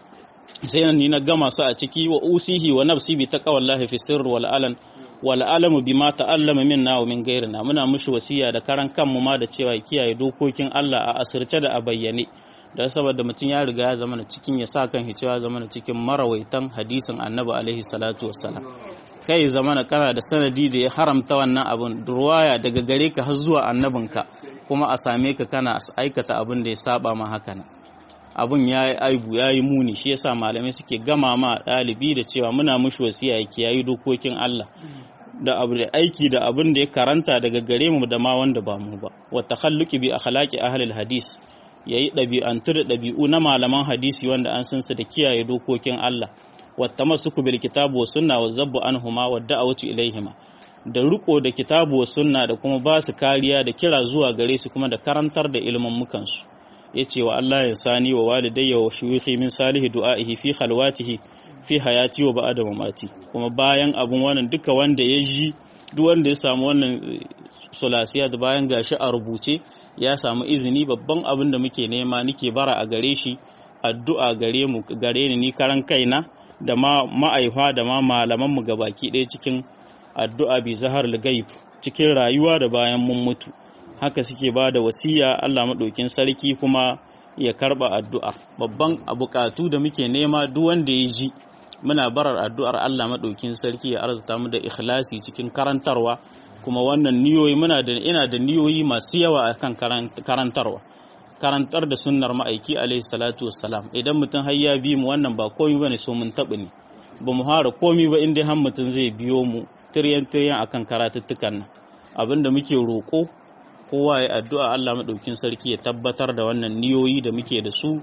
sai ni na gama su a ciki wa usihi wa nafsi bi taqwallahi fi sirr wal alan wal alamu bima ta'allama minna wa min ghairina muna mushi wasiya da karan kanmu ma da cewa kiyaye dokokin Allah a asirce da a bayyane da saboda mutum ya riga ya zama cikin ya sa kan cewa zama cikin marawaitan hadisin Annabi alaihi salatu wassalam kai zamana kana da sanadi da ya haramta wannan abun ruwaya daga gare ka har zuwa annabinka kuma a same ka kana aikata abin da ya saba ma haka nan abun ya yi aibu ya yi muni shi yasa malamai suke gama ma ɗalibi da cewa muna mushi wasiya ya kiyayi dokokin Allah da abu da aiki da abin da ya karanta daga gare mu da ma wanda ba mu ba wa takhalluqi bi akhlaqi ahli hadis yayi ɗabi'antu da ɗabi'u na malaman hadisi wanda an san su da kiyaye dokokin Allah wa tamassuku bil kitabu wa sunna wa zabbu anhuma wa da'awatu ilaihima da riko da kitabu wa sunna da kuma ba su kariya da kira zuwa gare su kuma da karantar da ilimin mukansu ya ce wa Allah ya sani wa walidayya wa shuyukhi min salihi du'a'ihi fi khalwatihi fi hayati wa ba'da mamati kuma bayan abun wannan duka wanda ya ji duk wanda ya samu wannan sulasiya da bayan gashi a rubuce ya samu izini babban abin da muke nema nike bara a gare shi addu'a gare mu gare ni ni karan kaina da ma ma'aifa da ma malaman mu gabaki ɗaya cikin addu'a bi zahar gaib cikin rayuwa da bayan mun mutu haka suke ba da wasiya Allah maɗaukin sarki kuma ya karɓa addu'ar babban bukatu da muke nema duk wanda ya ji muna barar addu'ar Allah maɗaukin sarki ya arzuta mu da ikhlasi cikin karantarwa kuma wannan niyoyi muna da ina da niyoyi masu yawa akan karantarwa karantar da sunnar ma'aiki alaihi salatu wassalam idan mutum har ya bi mu wannan ba komai bane so mun taɓa ne ba mu hara komai ba inda har mutum zai biyo mu tiryan tiryan akan karatuttukan nan abinda muke roƙo kowa ya addu'a Allah maɗaukin sarki ya tabbatar da wannan niyoyi da muke da su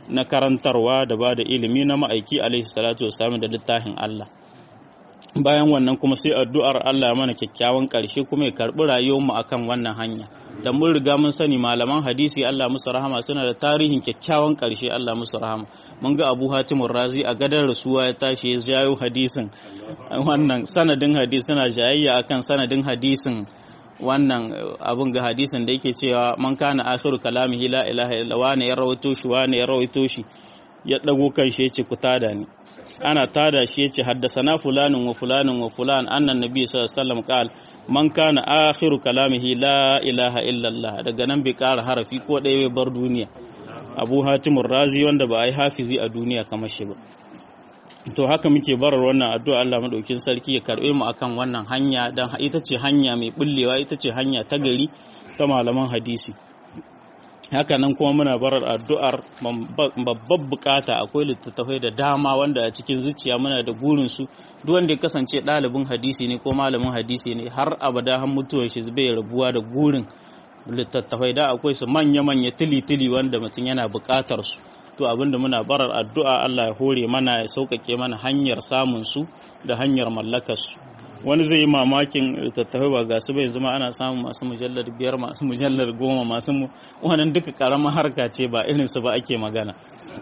na karantarwa da ba da ilimi na ma'aiki alaihi salatu wasallam da littafin Allah bayan wannan kuma sai addu'ar Allah ya mana kyakkyawan ƙarshe kuma ya karɓi rayuwarmu akan wannan hanya da mun riga mun sani malaman hadisi Allah musu rahama suna da tarihin kyakkyawan ƙarshe Allah musu rahama mun ga Abu Hatim Razi a gadar rasuwa ya tashi ya jayo hadisin wannan sanadin hadisi suna jayayya akan sanadin hadisin wannan abun ga hadisin da yake cewa man kana akhiru kalamihi la ilaha illa wani ya rawaito shi wani ya rawaito shi ya dago kan shi yace ku tada ni ana tada shi yace haddasana fulanin wa fulanin wa fulan annan nabi sallallahu alaihi wasallam qal man kana akhiru kalamihi la ilaha illa Allah daga nan bai kara harafi ko ɗaya bai bar duniya Abu Hatim Razi wanda ba a yi hafizi a duniya kamar shi ba to haka muke barar wannan addu'a Allah madaukin sarki ya karbe mu akan wannan hanya dan ita ce hanya mai bullewa ita ce hanya ta gari ta malaman hadisi haka nan kuma muna barar addu'ar babbar bukata akwai littattafai da dama wanda a cikin zuciya muna da gurin su duk wanda ya kasance ɗalibin hadisi ne ko malamin hadisi ne har abada har mutuwar shi bai rabuwa da gurin littattafai da akwai su manya-manya tili-tili wanda mutum yana bukatar su to abinda muna barar addu'a Allah ya hore mana ya sauƙaƙe mana hanyar samun su da hanyar mallakar su wani zai yi mamakin littattafai ba ga su bai zama ana samun masu mujallar biyar masu mujallar goma masu wannan duka karamar harka ce ba irin su ba ake magana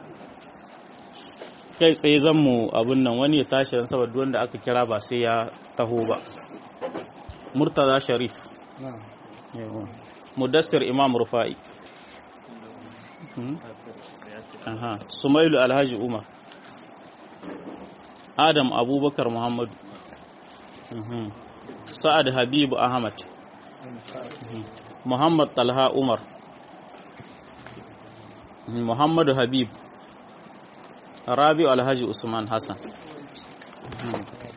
kai tsaye zan mu abin nan wani ya tashi don saboda wanda aka kira ba sai ya taho ba murtaza sharif mudassir imam rufa'i Aha. Sumailu Alhaji Umar Adam Abubakar Muhammadu Sa'ad Habibu Ahmad Muhammad Talha Umar Muhammadu Habib Rabi Alhaji Usman Hassan